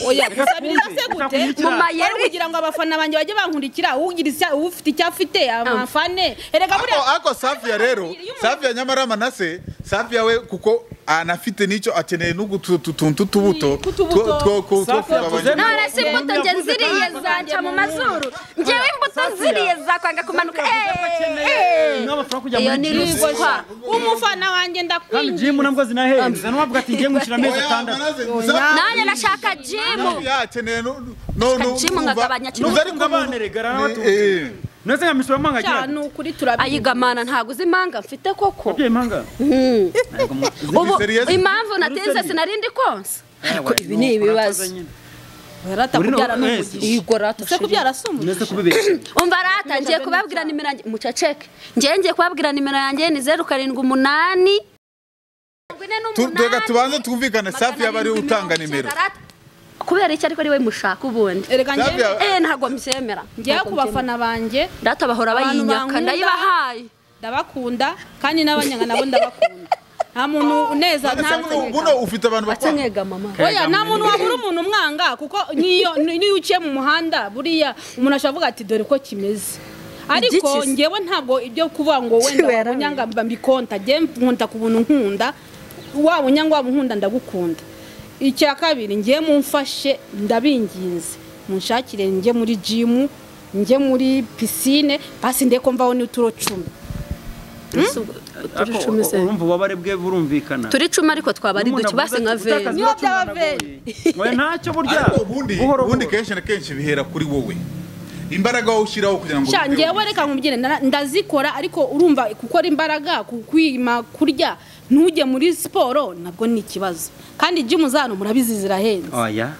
oya gusabiriza se Reka gute twumve. Mu mayeri. Wari kugira ngo abafana banjye bajye bankurikira ugira icya- ufite icyo afite amafane erega buriya ariko safiya rero safiya nyamara manase safiya we kuko anafite n'icyo akeneye n'utuntu tw'utubuto tw'utubuto. two- two- two- two Safi kugabanya. yatuzemo. none se imbuto nge ziriye zanca mu mazuru ngewe imbuto ziriye zakwanga kumanuka eee n'abafura kujya iyo ni muri byose ruswa umufana wanjye kandi ndakwinjiye jimu nabwo zinahenze n'uwavuga ati ngiye mwishyura amezi Oya, atandatu manaze, muza- nanjye ndashaka jimu yakeneye nu- nu- nu- Kacimu nkagabanya nu- kino. nu- ariko mu- Abana erega aranabatunze. Eh, eh. ndetse nka misoro mpanga agira cyane ukuri turabizi ayigamana ntabwo uzi impanga mfite koko ababyeyi mpanga Ntabwo mu- ubu serious? impamvu natinze Serious? sinarindi konsa ariko Ewe, ibi ni nuko ibibazo urakoze nyine. rata Uri no- kubyara ni wese. umugisha Yego rata se sheri. kubyara si umugisha Ndetse kubibeshya umva rata ngiye kubabwira nimero yanjye muceceke ngiye ngiye kubabwira nimero yanjye ni zeru karindwi umunani Tu- Reka tubanze twumvikane safi yaba ariwe utanga nimero kubera iki ariko ari we mushaka ubundi erega Safi njye yaba- eh ntabwo mbyemera njyewe ku bafana bange data bahora Abantu bayinyaka bankunda. ndayibahaye ndabakunda kandi n'abanyanga nabo ndabakunda nta muntu uneza None nta se buno- buno ufite abantu batse bakwanga mwegama mama oya nta muntu wabura umuntu umwanga kuko n'iyo n'iyo uciye mu muhanda buriya umuntu ashobora kuvuga ati dore ko kimeze ariko Igikize. ngewe ntabwo ibyo kuvuga ngo wenda Kiwe yarawe. wabunyanga mba mbikonta njye nkunta ku buntu nkunda waba unyanga waba unkunda ndagukunda icya kabiri ngewe mumfashe ndabinginze munshakire njye muri jimu njye muri pisine basi ndeko mvaho n'uturo cumi Ariko urumva ububabare bwe burumvikana turi icumi ariko twaba ari N'umuntu duke base avuga nka ati, veni "Utakaza Niyo ibiro cumi byaba biragoye." Oya, ntacyo burya ariko ubundi buhoro ubundi buhoro. kenshi na kenshi bihera kuri wowe imbaraga wowe ushyiraho kugira ngo sha bibeho. ngewe reka nkubwire nda- ndazikora ariko urumva gukora imbaraga ku kwima kurya ntujye muri siporo nabwo ni ikibazo kandi jimu zano murabizi zirahenze oya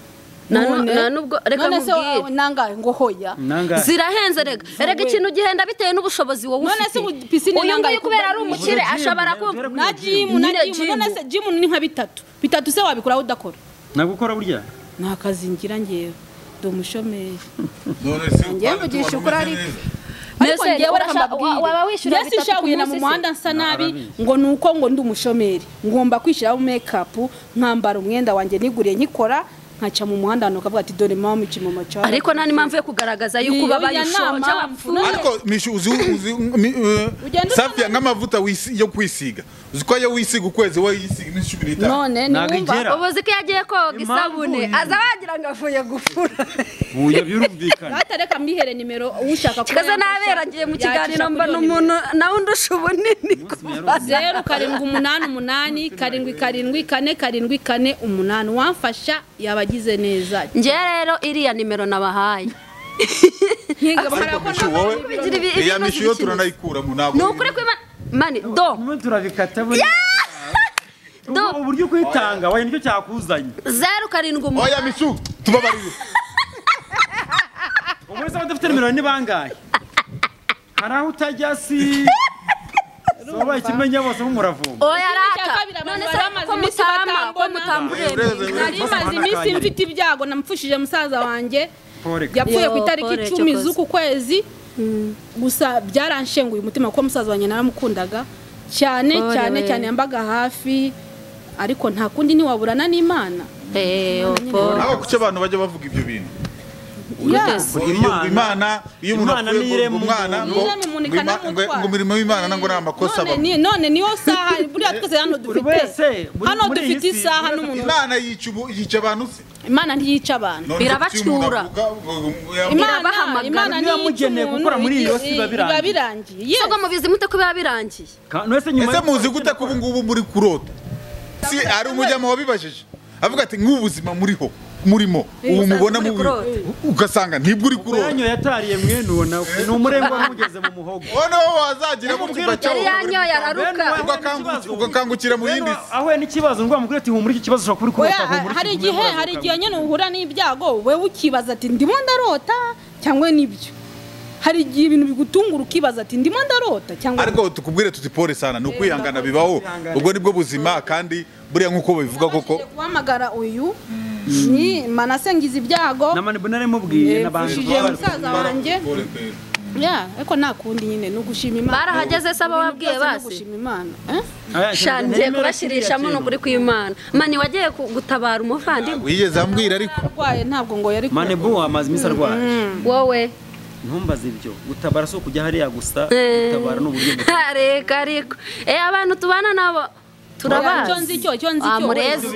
Na nu- na nubwo- reka none se nkubwire. wawe nangahe ngo hoya nangahe zirahenze rega erega ikintu gihenda bitewe n'ubushobozi wowe None ufite se ubu pisine uyu yangaye nguyu kubera ari kuba- umukire Ubwo jimu, ashobora ubwo kumva jimu. na jimu na Nyine jimu none se jimu ni nka bitatu bitatu se wabikuraho udakora nagukora burya ni akazi ngira ngewe ndi umushomeri None se Ngewe utwana mvugisha tubana ukuri umeze ariko. neza. ariko Mbese ngewe reka urashaka- mbabwire wa- waba wishyura mbese bitatu ku ushakira mu munsi se? muhanda nsa nabi Arabizi. ngo ni uko ngo ndi umushomeri ngomba kwishyiraho mekapu nkambara umwenda wanjye niguriye nkikora nkaca mu muhanda hano kavuga ati dore mama mu macara ariko nta n'impamvu yo kugaragaza yuko Iyo, ubabaye oya, ushonje nta mpamvu. wapfuye ariko mishu uzi uzi mi- eh, Ugenda usana- safi nk'amavuta wisi- yo kwisiga uzi ko iyo wisiga ukwezi we yisiga iminsi cumi n'itanu none Ntabwo igera. niwumva ubu uzi ko iyo agiye koga Impamvu isabune ni- aza wagira ngo avuye gufura uya birumvikana Ata reka mbihere nimero ushaka kuba kaza yamfasha, nabera ngiye mu kiganiro yacisha kuri mbona iyo umuntu nawe undusha ubunini zeru karindwi umunani umunani karindwi karindwi kane karindwi kane umunani uwamfasha yaba agize neza njye rero iriya nimero nabahaye nkigamara ko Mishu, wowe bigira ibi- iya ibibazo mishu yo by'ikintu. turanayikuramo ntabwo ni ukuri kw'imana mani do Mwe turabikata buri do Ubu uburyo kwitanga wenda nicyo cyakuzanye zeru karindwi oya umunani mishu tubabarire ubu wese abadafite nimero ni bangahe hari aho utajya si wabaye ikimenya bose nk'umuravumba oya Icya rata kabiri, none abantu bari se bamaze ko iminsi mutama ko batambona. mutamburemye nari maze iminsi mfite ibyago namupfushije musaza wanjye Poreka. yapfuye ku Yo, itariki pole, icumi cyokoze. z'uku kwezi gusa byaranshenguye umutima kuko musaza wanjye naramukundaga cyane Pole cyane we. cyane yambaga hafi ariko nta kundi ntiwaburana n'imana nawe kuki abantu bajya bavuga ibyo bintu imana iyo umuntu Imana ni apfuye ngo irema umwana ngo umuntu. ngo Ni irema umuntu ima- ikanamutwara. ngo- ngo imirimo y'imana ntabwo ari amakosa none abamo ni- none niyo saha buriya twese hano Buri wese, dufite buri- hano muri iyi dufite si, isaha buri wese n'umuntu imana yica ubu- yica abantu se imana ntiyica None abantu se kuki umuntu Irabacyura. avuga ngo- ngo- ngo- Irabahamagara. imana Ibyo ntiyica yamugeneye umuntu gukora muri iyi si biba birangiye. biba birangiye Yes. ubwo mubizi mute ko biba birangiye wese nyuma ese muzi gute ko ubu ngubu muri kurota si hari umujyamo wabibajije avuga ati nk'ubu buzima muriho murimo ubu mubona muri mu kurota. ugasanga ntibwo uri kurota yanyoye yatariye mwenuwo nawe ni umurengwa wamugeze mu muhogo noneho wazagiramo Yamubwira kiba ati, yari cyawo yanyoye araruka Bene wa- ugakangu- ugakangukira mu yindi si ahuye n'ikibazo ndwa mubwira ati humura iki kibazo ushobora kuba uri Oya, kurota humura iki hari kibazo igihe uraza hari ukabona." igihe nyine uhura n'ibyago wowe ukibaza ati ndimo ndarota cyangwa nibyo hari igihe ibintu bigutungura ukibaza ati ndimo ndarota cyangwa ariko tukubwire tuti pole sana ni ukwihangana bibaho ubwo nibwo buzima kandi buriya nk'uko babivuga koko Nabashije guhamagara uyu ni manase ngize ibyago na mani bunare mubwiye n'abantu Yepfushije baba- musaza wanjye ya ariko nta kundi nyine ni ugushima imana Barahageze se abo Ibintu wabwiye byose ni basi? ugushima imana Eh? Aya, sha cyane, ngiye nimero kubashirishamo kiriya n'ukuri kw'imana mani wagiye ku- gutabara umuvandimwe wigeze ambwira ariko arwaye ntabwo ngo yari kintu. mane bu amaze iminsi arwaye wowe ntumbaze ibyo gutabara si ukujya hariya gusa Eh. gutabara ni uburyo bwo- reka ariko eh abantu tubana nabo turabazi icyo nzi cyo icyo nzi Ah, cyo murezi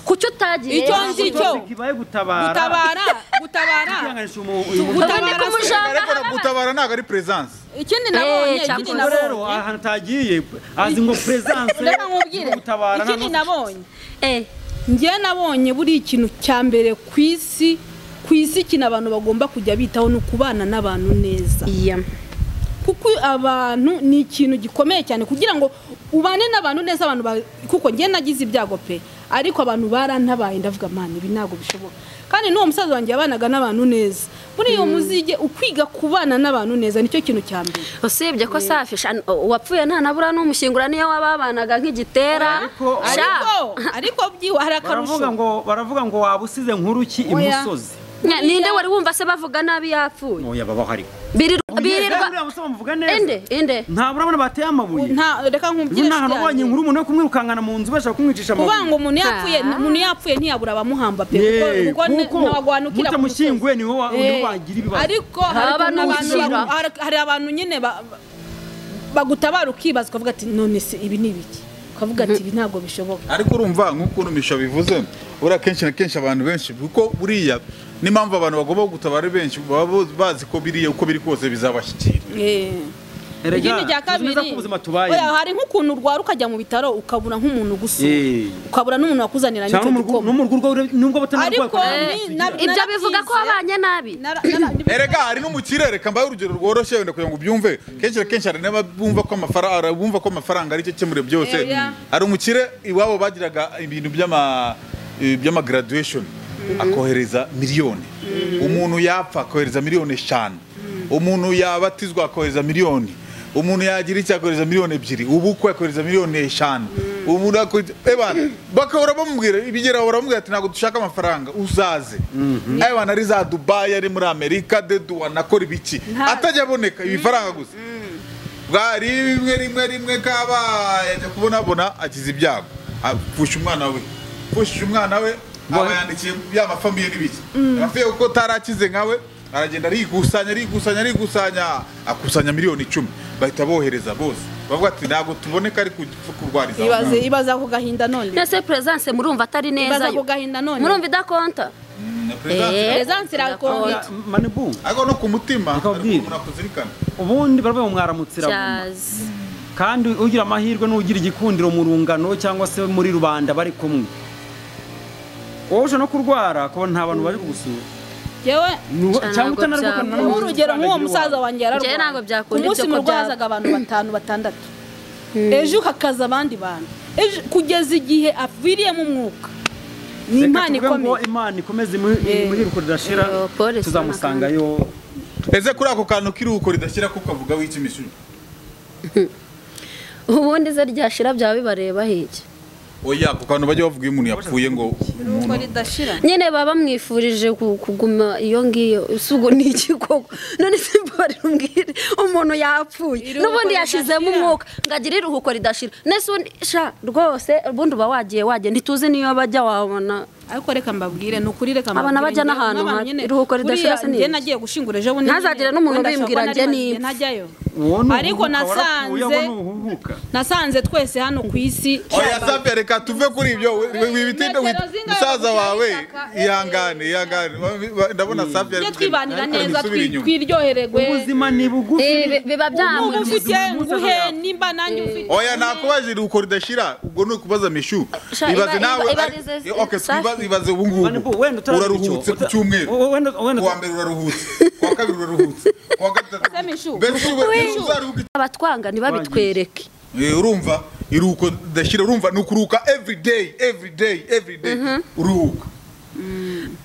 kucyo utagiye Icyo rero? nzi cyo kibaye gutabara gutabara gutabara Tugihanganisha umu- uyu mugore. ubundi gutabara se. kumujanga ariko haba- gutabara ntabwo ari peresanse ikindi Eh, nabonye ikindi cyangwa Ubwo rero nabonye ahantu atagiye azi ngo peresanse reka nkubwire gutabara nta ikindi n'ufite- nabonye Eh, njyewe nabonye buri ikintu cya mbere ku isi ku isi ikintu abantu bagomba kujya bitaho ni ukubana n'abantu neza iya kuko abantu ni ikintu gikomeye cyane kugira ngo ubane n'abantu neza abantu ba- kuko njye nagize ibyago pe ariko abantu barantabaye ndavuga mani ibi ntabwo bishoboka kandi n'uwo musaza wanjye yabanaga n'abantu neza muri iyo muzige ukwiga kubana n'abantu neza nicyo kintu cya mbere usibye ko safi sha- uwapfuye nta nabura n'umushyingura niyo wababanaga nk'igitera Ariko- sha ariko ariko byiwa hari akarusho baravuga ngo baravuga ngo waba usize nkuru ki Oya. imusozi Nya- ninde wari wumva se bavuga nabi yapfuye oya babaho ariko Birirwa- Rero birirwa uriya musore bamuvuga neza inde inde ntabwo urabona bateye amabuye nta reka ubu nkubwire nta hantu shyange. wabonye inkuru umuntu yo kumwirukangana mu nzu bashaka kumwicisha kuvuga ngo amabuye umuntu yapfuye Ah. umuntu yapfuye ntiyabura abamuhamba pe Yee, kuko ni- kuko ntawaguhanukira ku mutamushyinguye musozi. niwe wa- Eh, niwe wagira ibibazo. ariko Haba hari ukuntu abantu n'ubushyira. bagu- hari- hari abantu nyine ba- ba- bagutabara ukibaza ukavuga ati none se ibi ni ibiki ukavuga ati ibi ntabwo bishoboka ariko urumva nk'ukuntu misho bivuze buriya kenshi na kenshi abantu benshi kuko buriya n'impamvu abantu bagomba gutabara ari benshi baba bo- bazi ko biriya uko biri kose bizabashyikira Eh. Erega, ikindi cya tuzi neza kabiri ko ubuzima tubayemo. oya, hari nk'ukuntu urwara ukajya mu bitaro ukabura nk'umuntu Eh. gusura ukabura n'umuntu wakuzanira cyangwa n'icyo n'umurwa- gikoma n'umurwa urebe- nubwo batanarwaye ariko ni- na- ibyo narabyize. bivuga ko wabanye nabi Nara- nara- erega hari no mu kirere kambaye urugero rworoshye wenda kugira ngo ubyumve kenshi na kenshi hari n'abumva ko amafaranga bumva ko amafaranga aricyo kemure byose Oya. hari umukire iwabo bagiraga ibintu by'ama eh, by'ama graduation akohereza miliyoni umuntu yapfa akohereza miliyoni eshanu umuntu yabatizwa akohereza miliyoni umuntu yagira icyo akohereza miliyoni ebyiri ubukwe akohereza miliyoni eshanu umuntu akohereza eba bakahora bamubwira ibigera bahora bamubwira ati ntabwo dushaka amafaranga uzaze aya bantu ari za dubayi ari muri amerika deduwa nakora ibiki atajya aboneka ibifaranga gusa bwari rimwe rimwe rimwe kaba yajya kubonabona akiza ibyago apfusha umwana we apfushije umwana we aba yandikiye ya mafamiye n'ibiki abafiye kuko utarakize nkawe aragenda arikusanya arikusanya arikusanya akusanya miliyoni icumi bahita bohereza bose bavuga ati ntabwo tuboneka ari ku- kurwariza ibaze ibaze ako gahinda none nese presence murumva atari neza ibaza yo ako gahinda none murumva idakonta Na Perezidansi. Eh. Perezidansi irakonje. manibu ariko no ku mutima Reka hari ubwire. umuntu akuzirikana ubundi baravuga ngo mwaramutsira vuba. Cyazi. kandi ugira amahirwe n'ugira igikundiro mu rungano cyangwa se muri rubanda bari kumwe wowe ushobora no kurwara kubona nta bantu baje kugusura yewe Ni- Cyane cyangwa ntabwo byaba. utanarwaye ukabona nta nk'urugero mafaranga nk'uwo musaza y'iwawe. wanjye yararwaye Njyewe ntabwo byakunda ku munsi ibyo mu kurya. rwazaga abantu batanu batandatu ejo hakaza abandi bantu ejo kugeza igihe aviriyemo umwuka ni Reka impano tuvuge ngo ikomeye imana ikomeze imuhi- imurire ridashira Eh, polisi tuzamusangayo ese kuri ako kantu k'iruhuko ridashyira ko ukavuga w'ikimishyuri ubundi ze ryashira byaba bibareba hiki oya ako kantu bajya bavuga iyo umuntu yapfuye ngo umuntu ridashira nyine baba bamwifurije ku- kuguma iyo ngiyo usugu ni iki koko none se mbari umbwire umuntu yapfuye Iruhuko n'ubundi yashizemo ridashira. umwuka ngagira iruhuko ridashira nese undi sha rwose ubundi uba wagiye wagenda ntituzi niyo bajya wabona ariko reka mbabwire ni ukuri reka Abana mbabwire, bajya njyewe n'ahantu nk'abantu habi. nyine, Iruhuko ridashira buriya se ni njye iki? nagiye gushyingura ejo bundi Ntazagire nyine, n'umuntu wenda umbwira ashobora njye kuba nari nipfa. ntajyayo Uwo ni ariko uhuhuka, warapfuye, nasanze wowe ni uhuhuka. nasanze twese hano ku isi oya safi reka tuve kuri ibyo wibitinde Metero z'ingabo musaza gushaka wawe itaka, eh. ihangane ihangane Ba- ba- ndabona safi tujye ari twibanira ari neza gusubira inyuma. twiryohererwe ubuzima ni bugufi Eh, bi- biba ubu byamurya ufite Umunsi nguhe azaza. nimba nanjye ufite oya nakubaje iruhuko ridashira ubwo ni ukubaza mishu Sha, ibaze iba- nawe iba- ari- ibarize- Eh, okay, Safi. twibaze- ibaze ubu ngubu Manibu, wenda utaragira uraruhutse icyo- ku cyumweru Wo- wenda- wenda- kuwa mbere uraruhutse kuwa kabiri uraruhutse kuwa Se Mishu. gatatu mbese ube- mbese uzaruhuka abatwanga ntibabitwereke Eh, urumva iruhuko ridashira urumva ni ukuruhuka every day every day every day uruhuka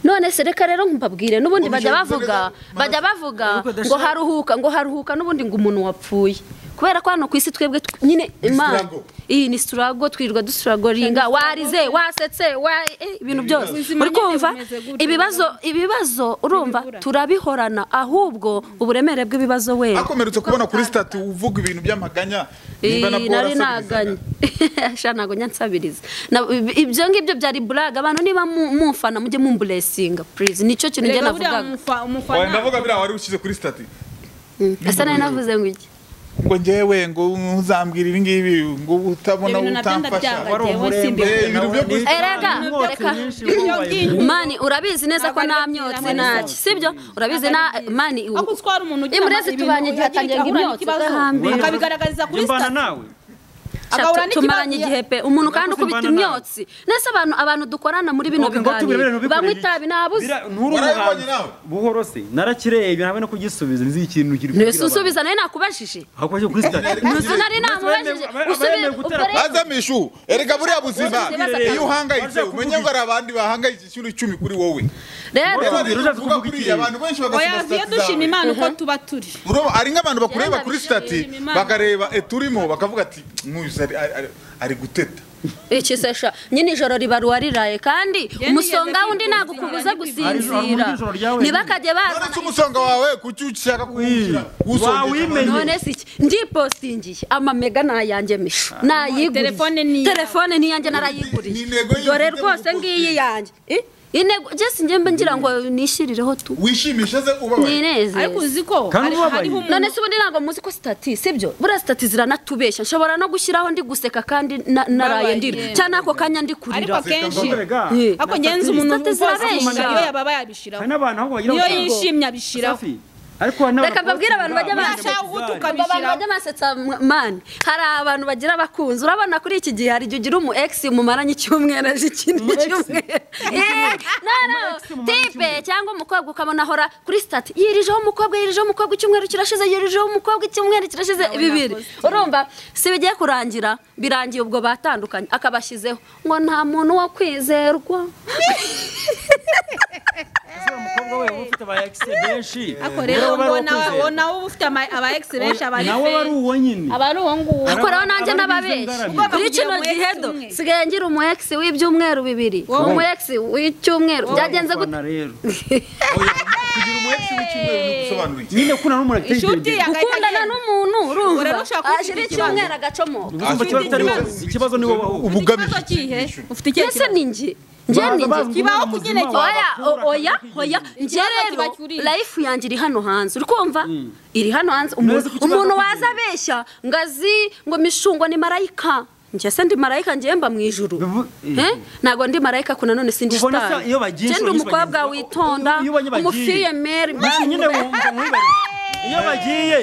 none se reka rero mbabwire n'ubundi bajya Ubishoboye bavuga neza, bajya bavuga Ariko ngo udashaka- haruhuka ngo haruhuka n'ubundi ngo umuntu wapfuye kubera ko hano ku isi twebwe tw- nyine imana struggle. iyi ni siturago twirirwa dusituragoringa warize wasetse wa- eh, ibintu byose Ubuzima uri nyine kumva bumeze gutyo. ibibazo ibibazo urumva Ntibibura. turabihorana ahubwo uburemere bw'ibibazo wera akomeretse kubona kuri statu uvuga ibintu by'amaganya nimba na Ii, Paul nari asabizaga. naganye sha ntabwo nyansabiriza Na- ibyo ngibyo byari buraga abantu niba mu- mumfana mujye mumburesinga purize nicyo kintu njye reka buriya navugaga umufa- umufana Oya, ndavuga biriya wari ushyize kuri stati ese nari navuze ngo iki ngo njyewe ngo uzambwira ibi ngibi ngo utabona ibyo bintu nabyo utamfasha ndabyangaga wari jyewe umurembe simbi- Eh, ibintu byo nawe gusa- Erega, Imyotsi reka. myinshi Iyo mani urabizi neza ko Ntabwo nta ari byiza, myotsi ntabwo ari ntaki byiza. sibyo urabizi na mani aho gutwara umuntu ugira imurezi ibintu tubanye igihe yagira atangira ngo ahura imyotsi n'ikibazo, agahambira. akabigaragariza kuri mbana sitati nawe agahura Tu- tumaranye n'ikibazo igihe pe umuntu kandi Nakuze ukubita imvana imyotsi nese abantu abantu dukorana muri bino Okay, ngo tubwire bene biganiro ntubikorere banywa iki. itabi nabuze Bira- nturi Warabibonye umuhanzi. nawe? buhoro se narakirebye habe no kugisubiza nzi ikintu kiri ntese usubiza nawe nakubajije ahubwo cyo kuri sitade Ntuzi nari namubajije usubire ukore bazamisha ubu erega buriya buzima Bazamuye. iyo uhangayitse umenye ngo hari abandi bahangayitse inshuro icumi kuri wowe rero Reba, Reba, tuvuga uruja kuvuga kuriya, iki? abantu benshi bagasoma oya viye sitati dushima zawe. imana uko tuba turi Urumva, ari nk'abantu bakureba Yenda kuri bishimira sitati Imana. bakareba eturimo bakavuga ati "Mwuyu, ari- ari- ari- ari guteta iki sesha nyine ijoro ribaruwa riraye kandi nigeze umusonga wundi kwifuza ntabwo ukubuza kwifuza. Ari- gusinzira ari ijoro ryawe. ntibakajye none se bazana umusonga wawe kuki ushaka kuwushyira wawimenye. none si iki ngipostingiye amamega ni ayanjye mishu nayiguriye Telefone ni iyawe. telefone ni iyanjye Ni- narayiguriye ni intego y'inzu dore ujya rwose mu ngiyi yanjye Eh, intego jesi njye ngira ngo nishyirireho tu wishimisha se ubabaye ninezeze ariko uzi ko Kandi hari- ubabaye. hariho umuntu none se ubundi ntabwo muzi ko sitati sibyo buriya sitati ziranatubeshya nshobora no gushyiraho ndi guseka kandi na- naraye ndira Babaye. cyangwa n'ako kanya ndi ariko kurira akenshi Eh. ako ngenzi umuntu Sitati wumva wese zirabeshya. umuntu iyo yababa yabishiraho hari n'abantu aho bagira niyo bati- yishimye abishiraho Safi, ariko hari n'abantu Reka mbabwire abantu bajya bakora baje. ibintu bizarre. Ushaka gutuka- Aba bantu bajya basetsa m- mani hari abantu bagira abakunzi urabona kuri iki gihe hari igihe ugira umu ex mumaranye icyumweru aje ikindi Umu ex? cyumweru Eh, no no mumaranye tipe icyumweru. cyangwa umukobwa ukabona ahora kuri sitati yirijeho umukobwa yirijeho umukobwa icyumweru kirashize yirijeho umukobwa icyumweru kirashize bibiri urumva si bigiye kurangira birangiye ubwo batandukanye akabashyizeho ngo nta muntu wo kwizerwa Ese wa mukobwa we uba ufite aba exe benshi ako Wowe rero waba ari ngo uwo nawe kwizera. wowe nawe uba ufite ama- aba egisebenshi aba nawe aba ari uwo nyine aba ari uwo nguwo ariko rero nanjye Abari n'ababeshyi bizungaranye. kuri Ugomba kino kugira umu ex gihe do umwe. sigaye ngira umu ex w'ibyumweru bibiri Wowe. umu ex w'icyumweru byagenze gute Kurwana rero kugira umuhetse w'icyumweru ni ugusobanura iki nyine kuna n'umuntu ateye imbere Inshuti ya- gukundana n'umuntu urumva Urarusha kuba ashira ufite icyumweru agacomoka Ubuzima kiba kitari wowe. Ikibazo ni wowe ahubwo. ubugamije ikibazo kihe ufite ikihe mbese kibazo ni njye njye Baza ni bazi njye Kibaho ngo ku ubuzima nyine wawe oya bakura o- oya kandi oya bakigirira. njye Ikibazo rero kibakuriye. life yanjye iri hano hanze uri kumva iri hano hanze Neza umuntu ko ikibazo umuntu kiri. waza abeshya ngo azi ngo mishungo ni marayika njye se ndi marayika njye mba mu ijuru Bivu- Eh? ntabwo ndi marayika ko nanone sindi Ubona sitari se iyo njye bagiye ndi inshuro nyinshi umukobwa bagenzi- witonda iyo ubonye bagiye. umufiyemeri Mbese nyine wumva mwibariye. iyo bagiye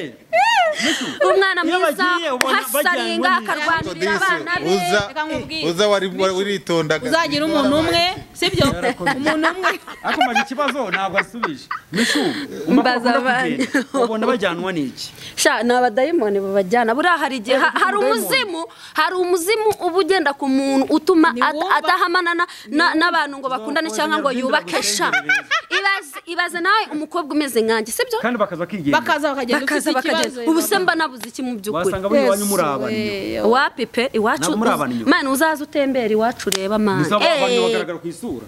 umwana Iyo mwiza bagiye, ubona uhasaringa bajyanywe akarwanirira Disi, abana be uza Reka nkubwire. uza wari waritondaga uzagira umuntu umwe sibyo umuntu umwe ariko maze ikibazo ntabwo asubije mishu umva ko Mbaza ukunda abandi. kugenda ubona bajyanwa n'iki sha ni abadayimoni babajyana buriya hari igihe ha- hari umuzimu hari umuzimu uba ugenda ku muntu utuma at- Ntiwumva? adahamana na- na- n'abantu ngo bakundane cyangwa ngo yubake sha Ibaze- ibaze nawe umukobwa umeze nkanjye sibyo kandi bakaza kigenga bakaza bakagenda bakaza ufite bakagenda ikibazo ubu se mba nabuze iki mu by'ukuri wasanga buri iwanyu muri abandi wapipe iwacu Ntabwo muri abantu uz- inyuma. mani uzaze utembera iwacu ureba mani gusa abantu Eh. bagaragara ku isura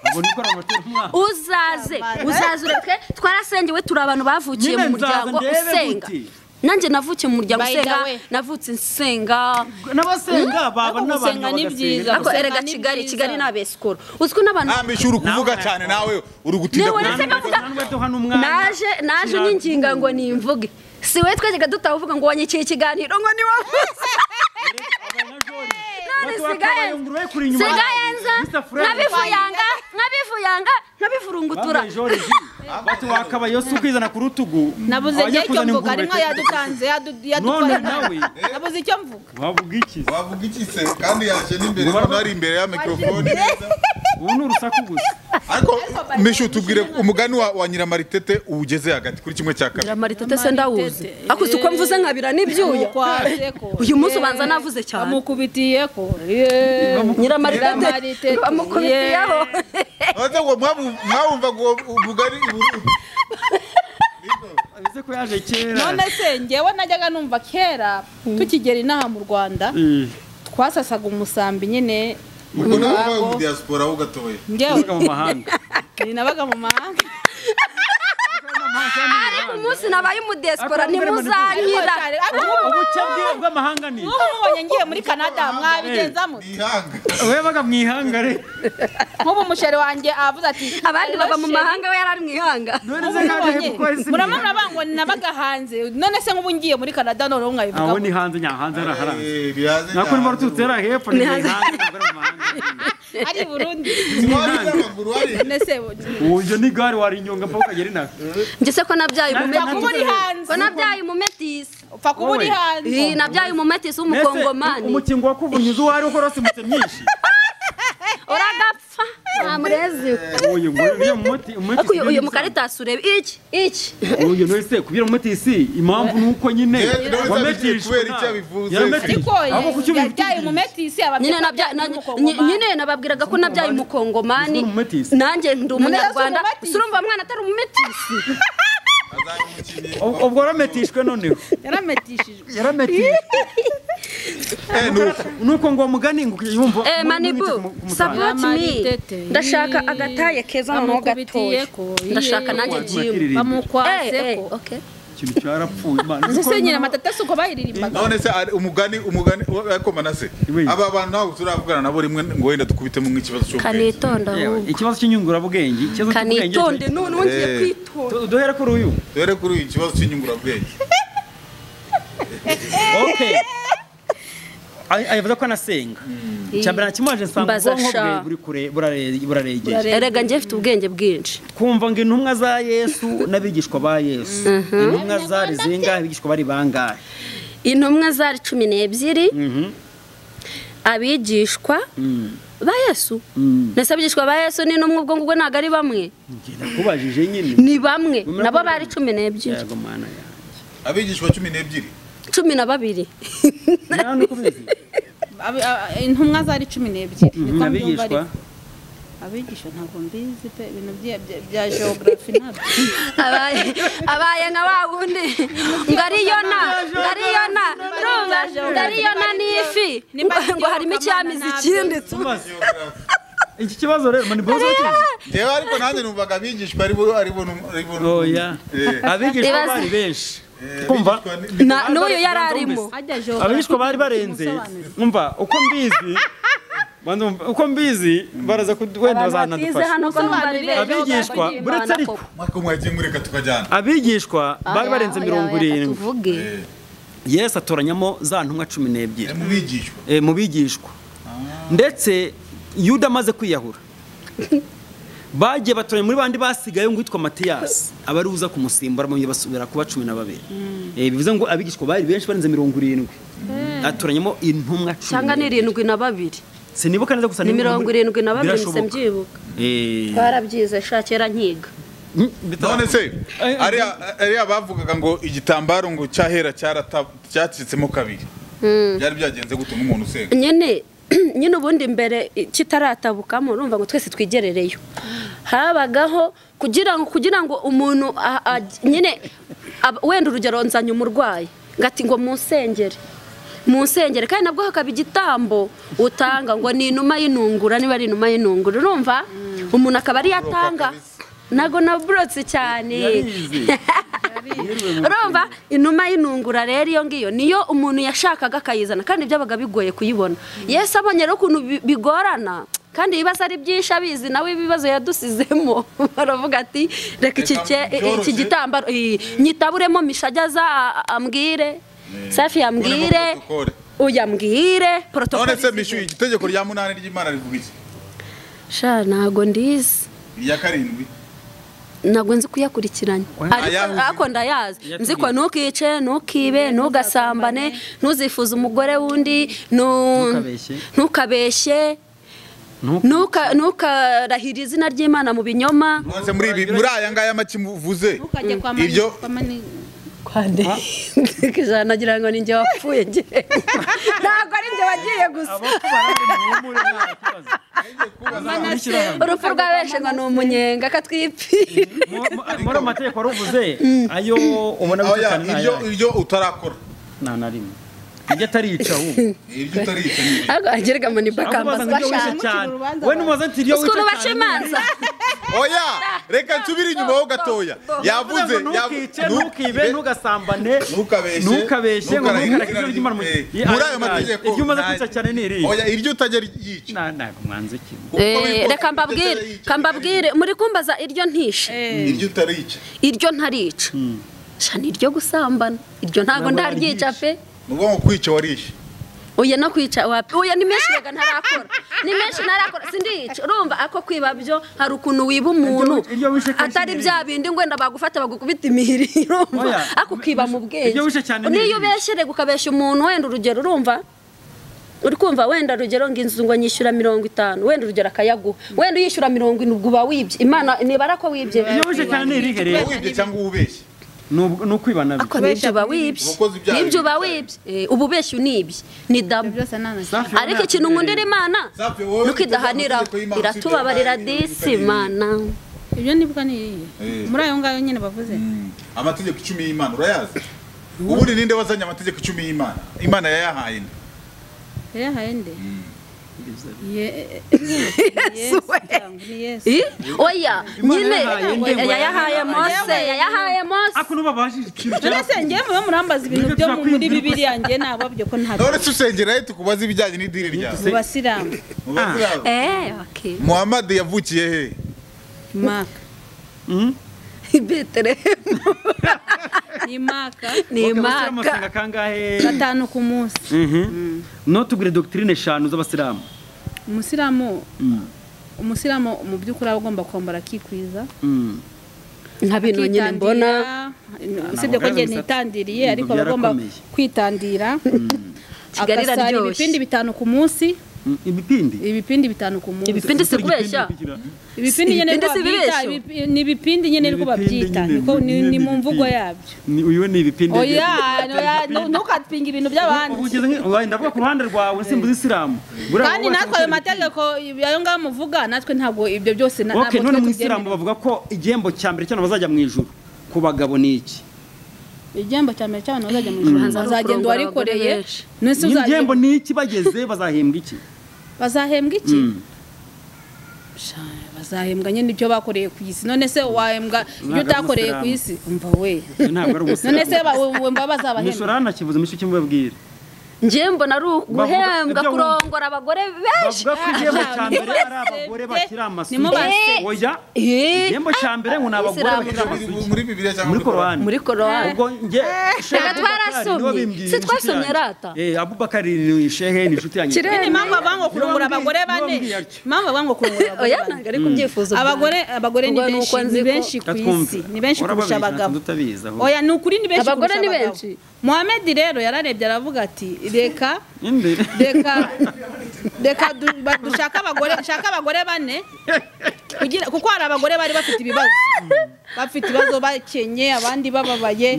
ubwo niko ramutera umwana uzaze uzaze ureke twarasengewe turi abantu bavukiye Nyine mu muryango nzaza ndebe usenga gute. nanjye navukiye mu muryango By the usenga way. navutse nsenga n'abasenga baba Ariko n'abantu gusenga ni byiza. bagasenga ariko gusenga erega ni kigali byiza. kigali ni abesikoro uzwi n'abantu ntambishyu uri kuvuga cyane nawe uri gutinda Niwe kuvuga. uretse bavuga nanwe duha n'umwana naje naje unyinginga ngo nimvuge si we twajyaga dutavuga ngo wanyikiye ikiganiro ngo ni wavuze none sigaye sigaye nza nkabivuyanga nkabivuyanga nkabivurungutura bati wakabaye yose ukizana ku rutugu nabuze abajya igihe cyo kuzana mvuga hari ingurube nka yadutanze yadu- yadutwaye None nawe. nabuze icyo mvuga wavuga iki wavuga iki se kandi yaje n'imbere Ubara- hano hari imbere ya mikorofone neza. ubu ni urusaku gusa ariko mishu tubwire umugani wa, wa nyiramaritete uwugeze hagati kuri kimwe cya kabiri Maritete se ndawuzi akuze uko mvuze nkabira n'ibyuya Kwase ko. uyu munsi ubanza navuze cyane bamukubitiye ko yeee. nyiramaritete Nyiramaritete, bamukubitiyeho none ngo mwabu- mwabumvaga uwo mugani i- ese ko yaje kera none se njyewe najyaga numva kera tukigera inaha mu rwanda Eh. twasasaga umusambi nyine ubwo nawe ubaye mu diaspora ho gatoya njyewe Uvuga mu mahanga ninabaga mu mahanga ariko umunsi nabaye umudesipora Ariko mbere mbere ntimuzanyira ubucya bwe- bw'amahanga ni mubonye ngiye muri kanada mwabigenza mute ihanga webaga mu ihangare nk'ubu umusheri wanjye avuze ati abandi baba mu mahanga we yari ari mu ihanga none se kandi Mubonye, kuko ese muramubona bango nabaga hanze none se nk'ubu ngiye muri kanada noneho aho ni mwabivugaho hanze nya hanze ari aharanze Eh, bihaze nakuri cyane. mba rututse ari hepfo ni hanze. hanze ntabwo ari mu mahanga ari i burundi Ntiwari uzi amaguru wari none se uburyo ni gare warinyonga mpaka ukagera inaha ngese ko nabyaye upfa kuba uri umumetisi hanze ko nabyaye umumetisi upfa kuba uri Wowe. hanze Ih, nabyaye umumetisi w'umukongomani umukingo wo kuvunyuza uwo ari ukora simutse myinshi uragapfa nta murezi we uyu nguyu uriya muti umuti ariko uyu- uyu mukaritasi urebe iki iki uyu no se kubira umutisi impamvu nuko nyine Eh, nawe wametishwa kubera icyo nawe. abivuze. Yarametishwa. ariko ahubwo kuki ye- yabyaye umubwira? umumetisi nyine nabya- ababyeyi na- nyine nababwiraga ko nabyaye umukongomani Uzwi n'umumetisi. nanjye ndi umunyarwanda None yari surumva mwana atari umumetisi Ubwo- ubwo warametishwe noneho yarametishijwe yarametishwe nuko ngo mugani ngo ukajya yumva Eh, manibu support me ndashaka agataye keza noneho gatoya ndashaka nanjye jimu Eh, eh, okay. ikintu cyarapfuye imana mbese nyine amatatasu uko bayiririmbaga none se ari umugani umugani ariko manase Oui. aba bantu ntabwo turavugana nabo rimwe ngo wenda dukubitemo nk'ikibazo cyo kanitonda Yewe, ahubwo. ikibazo cy'inyungurabwenge ikibazo cy'ubwenge kanitonde none wongeye Eh. kwitonda Tu- duhere kuri uyu dore kuri uyu kibazo cy'inyungurabwenge okay Ay- ayavuze ko anasenga cyambere nakimanje nsanga Mbaza ubwonko bwe sha. buri kure burare- buraregeye erega njye mfite ubwenge bwinshi kumva ngo intumwa za yesu n'abigishwa ba yesu intumwa zari zingahe abigishwa bari bangahe intumwa zari cumi n'ebyiri abigishwa ba yesu ndetse abigishwa ba yesu n'intumwa ubwo ngubwo ntabwo ari bamwe Njye nakubajije nyine ni bamwe Bumera nabo ko bari bamwe. cumi n'ebyiri yego mana yanjye abigishwa cumi n'ebyiri cumi na babiri nani uko ubizi Abi- a- a- intumwa zari cumi n'ebyiri niko mbyumva abigishwa ariko abigisha ntabwo mbizi pe ibintu bya- bya- bya geography ntabwo abaye abaye nka wa wundi ngo ari yona ngo ari yona urumva ngo ari yona ni ifi Nimba ari ngo harimo icyamizi ikindi Tumaze. iki kibazo rero mani bozo reba ariko nanjye numvaga abigishwa ari bo ari bo num- ari bo num- oya Eh, abigishwa Ibibazo. bari benshi eh, kumva abigishwa ni- Na- n'uyu yari arimo ajya geography abigishwa bari barenze umva uko mbizi banza umva, uko mbizi baraza ku wenda batize bazanadufasha hano ko numva ari benshi abigishwa buretse ariko mwaka umwe yagiye mureka tukajyana abigishwa bari barenze mirongo irindwi tuvuge yesu atoranyamo za ntumwa cumi n'ebyiri Eh, mu bigishwa eh, mu bigishwa ndetse yuda amaze kwiyahura bagiye batoranya muri bandi basigaye ngo witwa matiyasi abari uza kumusimbura bamwe basubira kuba cumi na babiri Eh, bivuze ngo abigishwa bari benshi barenze mirongo irindwi atoranyamo intumwa cumi cyangwa ni n'ebyiri. irindwi na babiri sinibuka neza gusa ni mirongo irindwi na babiri nse birashoboka. mbyibuka Eh, twarabyize sha kera nkiga mm, bitara- none se Eh, ariya ariya bavugaga ngo igitambaro ngo cyahera cyarata- cyacitsemo kabiri byari byagenze gute nk'umuntu usenga nyine nyine ubundi mbere i- kitaratabukamo urumva ngo twese twigerereyo habagaho kugira ngo kugira ngo umuntu a- a- nyine ab- wenda urugero nzanye umurwayi ngo ati ngo munsengere munsengere kandi nabwo hakaba igitambo utanga ngo ni inuma y'inungura niba ari inuma y'inungura urumva umuntu akaba ariyo atanga ntabwo naburotse cyane yarize. urumva inuma y'inungura rero iyo ngiyo niyo umuntu yashakaga akayizana kandi byabaga bigoye kuyibona yesu abonye rero ukuntu bi- bigorana kandi ibibazo ari byinshi abizi nawe ibibazo yadusizemo baravuga ati reka iki cye- Reka byoroshye. iki gitambaro eh, nyitaburemo mishajya za a- ambwire safi yambwire Uremo protokole. uya mbwire none porotokole se mishuye itegeko rya munani ry'imana rivuga iki sha ntago ndizi irya karindwi ntabwo nzi kuyakurikiranya ariko Ayazi. ariko ndayazi Yatubwiye. nzi ko ntukice ntukibe ntugasambane ntuzifuze umugore wundi nu- Ntukabeshye. ntukabeshye Ntuku- Ntuka- ntukarahire izina ry'imana mu binyoma none se muri ibi muri aya ngaya make muvuze ntukajye kwa Ibyo- mani- kwa mani- ijana nagira ngo ni njye wapfuye njye ntabwo ari njye wagiye gusa urupfu rwa benshi ngo ni umunyenga katwipi muri ayo mategeko wari uvuze ayo ubona Oya, bitukana ni iryo ayahe? iryo utarakora nta na rimwe njye atarica ahubwo ibyo utarica ni ibi. ariko agerega ngo ni bakambasi amubaza ngo njye wishe bashaka cyane urubanza we numubaza ati njye wishe ukuntu baca cyane imanza oya reka nsubire inyuma ho gatoya yavuze yavuze ngo yavu- ntukice nu- ntukibe ntugasambane ntukabeshe ntukabeshe ngo ntukarahire ntukarake inzira ibyo ry'imana mu- Eh, Ye- muri ayo ahangaha, mategeko iryo umaze nta- kwica cyane ni iri oya iryo utajya ryica nta ntabwo mwanze kimwe Kuko Eh, bivuga reka ngo mbabwire iryo utarica, ka mbabwire muri kumbaza iryo ntishe iryo utarica iryo ntarica sha ni iryo gusambana iryo ntago Ntabwo ndaryica naryica. pe ni ukuvuga ngo kwica warishe uye no kwica wapi uye ni menshi rega ntarakora ni menshi ntarakora sindica urumva ako kwiba byo hari ukuntu wiba umuntu Iryo- iryo wishe kenshi atari ni- bya bindi ngwenda bagufata bagukubita imihiri urumva Oya, ako ukiba mu bwenge iryo wishe cyane ni niyo irihe? ubeshye rega ukabeshya umuntu wenda urugero urumva uri kumva wenda urugero ngo inzu ngo nyishyura mirongo itanu wenda urugero akayaguha wenda uyishyura mirongo irindwi uba wibye imana nibara ko wibye iyo wishe cyane ni irihe rero wibye cyangwa uwubeshye Ni ubwo- ni ukwibana byo ariko nibyo uba wibye Uwakoze ibyaha nibyo uba yibye. wibye Eh, ububeshyi unibye ni dabu byose ni amashyamba Safi, wowe ariko ikintu ntabwo nkundira ubereye. imana Safi, wowe nuko idahanira ujya mu mategeko y'Imana, iratubabarira usibye Bible, disi imana ibyo nibwo ni Eh. muri ayo ngayo nyine bavuze Mm, amategeko icumi y'imana urayazi ubundi ninde wazanye amategeko icumi y'imana imana yayahaye nde? yayahaye nde Ye- Yesu we. cyangwa ni yesu I? oya Imana nyine yahaye nde ngo yayahaye mose yayahaye mose ako nubabajije ikintu none se njyewe muba murambaza ibintu byo mu- muri bibiri yanjye nababyo ko nta none se usengera ye tukubaza ibijyanye n'idini ryawe mu basilamu Mubaze yabo. eh okay muhammad yavukiye he maka betelehemu ni maka ni imaka amasenga kangahe gatanu ku munsi notubwire dogitirine eshanu z'abasilamu umusilamu umusilamu mu by'ukuri aba agomba kwambara akikwiza Mm. nka bino nyine mbona akitandira, usibye ko njye Ntabwo nitandiriye byarakomeye. ariko aba agomba Byarakomeye. kwitandira Kigali agasara iraryoshye. ibipindi bitanu ku munsi Mm, ibipindi ibipindi bitanu ku munsi ibipindi si kubeshya ibipindi Ibipindi nyine niko si babyita ibibeshyo? ibipi- ni ibipindi nyine Ni niko ibipindi babyita nyine, niko ni nyine ni ni mu mvugo ibipindi. yabyo Ni- uyu we ni ibipindi oya oya ntukatwinge ibintu by'abandi ndavuga ku ruhande rwawe simbuza isilamu kandi natwe ayo mategeko ayo ngayo muvuga natwe ntabwo ibyo byose na- ok ntabwo none tujya mu isilamu tubyemera bavuga ko igihembo cya mbere cyane bazajya mu ijuru ku bagabo ni iki igihembo cya mbere cy'abantu bazajya mu ijuru Hazaza bazagenda kurongora uwarikoreye abagore benshi. nese Nyine uzajya igihembo ni iki bageze bazahembwa iki bazahembwa iki Mm. Sha, bazahembwa nyine ibyo bakoreye ku isi none se wahembwa ibyo ari utakoreye ku umusilamu. isi umva we Iyo ntabwo ari none se ubusilamu ba- we- wumva umusoro bazabahembwa hanakivuze mu cyo mubabwire njye mbona ari uguhembwa ibyo wumva. kurongora abagore benshi bavuga ko igihembo cya ni mbere ari basebye, abagore bakiri amasugi basebye. oya Eh, igihembo cya mbere ngo ni abagore Isilamu. bakiri amasugi muri bibiliya cyangwa muri korowani muri korowani ubwo njye Reka twarasomye. Si twasomye rata? eh abubakari ni shehe ni inshuti yanjye Kirere. impamvu bavuga ngo kurongora Yombi- abagore bane yombi yatyo. impamvu bavuga ngo kurongora abagore oya bane ntabwo ari kubyifuza abagore abagore ni Ubwo ni benshi uko nzi ni ko- benshi ku Twumve. isi ni benshi kurusha Urababeshya, abagabo tutabizi ahubwo. oya ni ukuri ni benshi Abagore kurusha ni abagabo. benshi. Mohamed rero yararebye aravuga ati reka Inde? reka reka du- ba- dushake abagore dushake abagore bane kugira kuko hari abagore bari bafite ibibazo bafite ibibazo bakenye abandi bababaye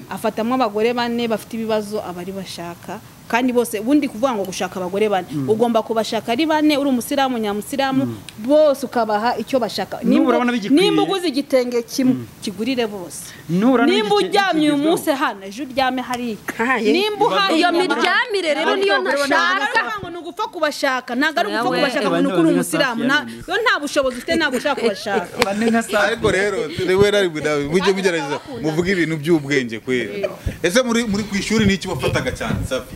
afatamo abagore bane bafite ibibazo abari bashaka kandi bose ubundi kuvuga ngo gushaka abagore bane ugomba kubashaka ari bane uri umusilamu nyamusilamu bose ukabaha icyo bashaka N'ubu Nimba- urabona bigikwiye. nimba uguze igitenge kimwe kigurire bose Nura nimba n'igike- uryamye uyu kigezweho. munsi hano ejo uryame hariya Haye. nimba uhaye iyo inyama- miryamire rero niyo ntashaka ntabwo ngo ni ugupfa kubashaka ntabwo ari ugupfa Yewe. kubashaka ngo ni ukuri umusilamu nta- yo nta bushobozi ufite ntabwo ushaka kubashaka Bane nka saa- ariko rero rewe nawe nawe mujye mugerageza muvuge ibintu by'ubwenge kwera ese muri muri ku ishuri ni iki wafataga cyane safi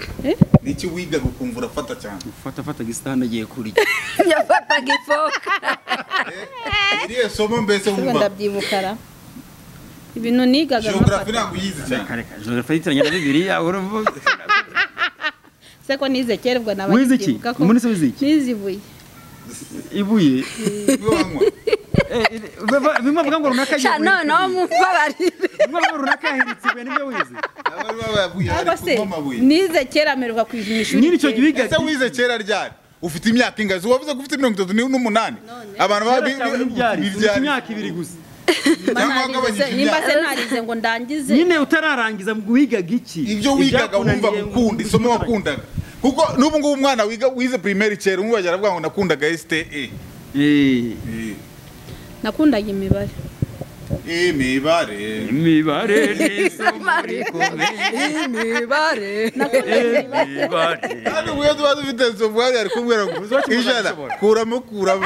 ni iki wigaga ukumva urafata cyane fata fata gisitani agiye kurya yafataga ifoka iriya somo mbese wumva ndabyibukara ibintu nigaga geografi nkafata. ntabwo uyizi cyane reka reka jenoside yitiranya na bibiliya urumva se ko nize kera ubwo naba Wize iki? nkibuka ko Muri se wize iki? nize ibuye ibuye niba wanywa Eh, eh, bava- bimwe bavuga ngo runaka agiye sha kurya noneho mumbabarire bimwe bavuga ngo runaka yahiritse ibuye nibyo wize abari bababuye cyangwa bari se kunywa amabuye nize kera mperuka ku ishuri nyiri icyo gihe ese wize kera ryari ufite imyaka ingazi wavuze ko ufite mirongo itatu n'umunani abantu baba ibyari ufite imyaka ibiri gusa mba cyangwa wagabanyije narize se- nimba imyaka. se narize ngo ndangize nyine utararangiza wigaga iki ibyo wigaga wumva Ibyakunaniye gukunda isomo wumva- wakundaga kuko n'ubu ngubu umwana wiga wize primaire kera umubajya aravuga ngo nakundaga STE Eh, nakundaga imibare imibare imibare ni isomo imibare kandi ubwo tuba dufite izo bwari ari kumbwira ngo ijana kuramo kuramo ukuramo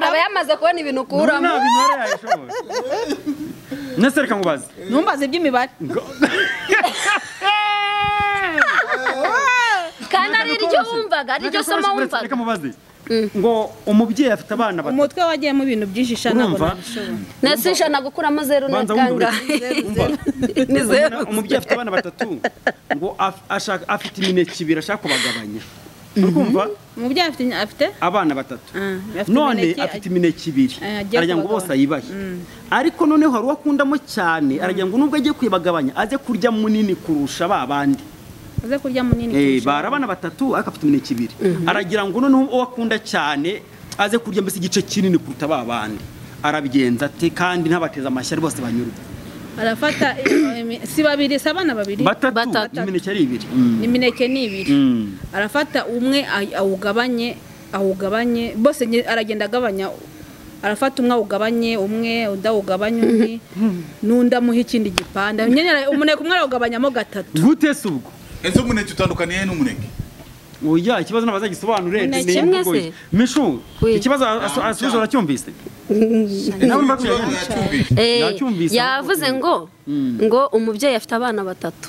aba yamaze kubona ibintu ukuramo nese reka mubaze ntumbaze iby'imibare kandi ari ryo wumvaga ari ryo somo wumvaga reka mubaze ngo umubyeyi afite abana batatu umutwe wagiyemo ibintu byinshi sha ntabwo urumva nabishobora nese ijana gukuramo zeru ni Banza kangahe Umva. ni zeru Umwana- umubyeyi afite abana batatu ngo af- ashaka afite imineke ibiri ashaka kubagabanya urumva umubyeyi afite afite abana batatu Ah, afite none imineke- afite imineke ibiri Eh, agiye aragira ngo kubagabanya. bose ayibahe ariko noneho hari uwo akundamo cyane aragira ngo nubwo agiye kuyibagabanya aze kurya munini kurusha ba bandi aze kurya munini Eh, kurusha. bara abana batatu ariko afite imineke ibiri aragira ngo noneho uwo akunda cyane aze kurya mbese igice kinini kuruta ba bandi arabigenza ate kandi ntabateze amashyari bose banyurwe arafata eh, imi- si babiri si abana babiri batatu Batatu. imineke ari ibiri imineke ni ibiri Mm. arafata umwe ay- awugabanye awugabanye bose nge- aragenda agabanya arafata umwe awugabanye umwe undi awugabanye undi n'undi amuha ikindi gipande nyine ara- umuneke umwe arawugabanyamo gatatu gute se ubwo ese umuneke utandukaniye n'umuneke oya ikibazo ntabwo azagisobanure Ni ni kimwe imvugo se? ye. mishu Oui. ikibazo asu- asubiza uracyumvise nawe mba ikibazo kuyagira. yacyumvise Eh, Nacyumvise. yavuze ngo ngo umubyeyi afite abana batatu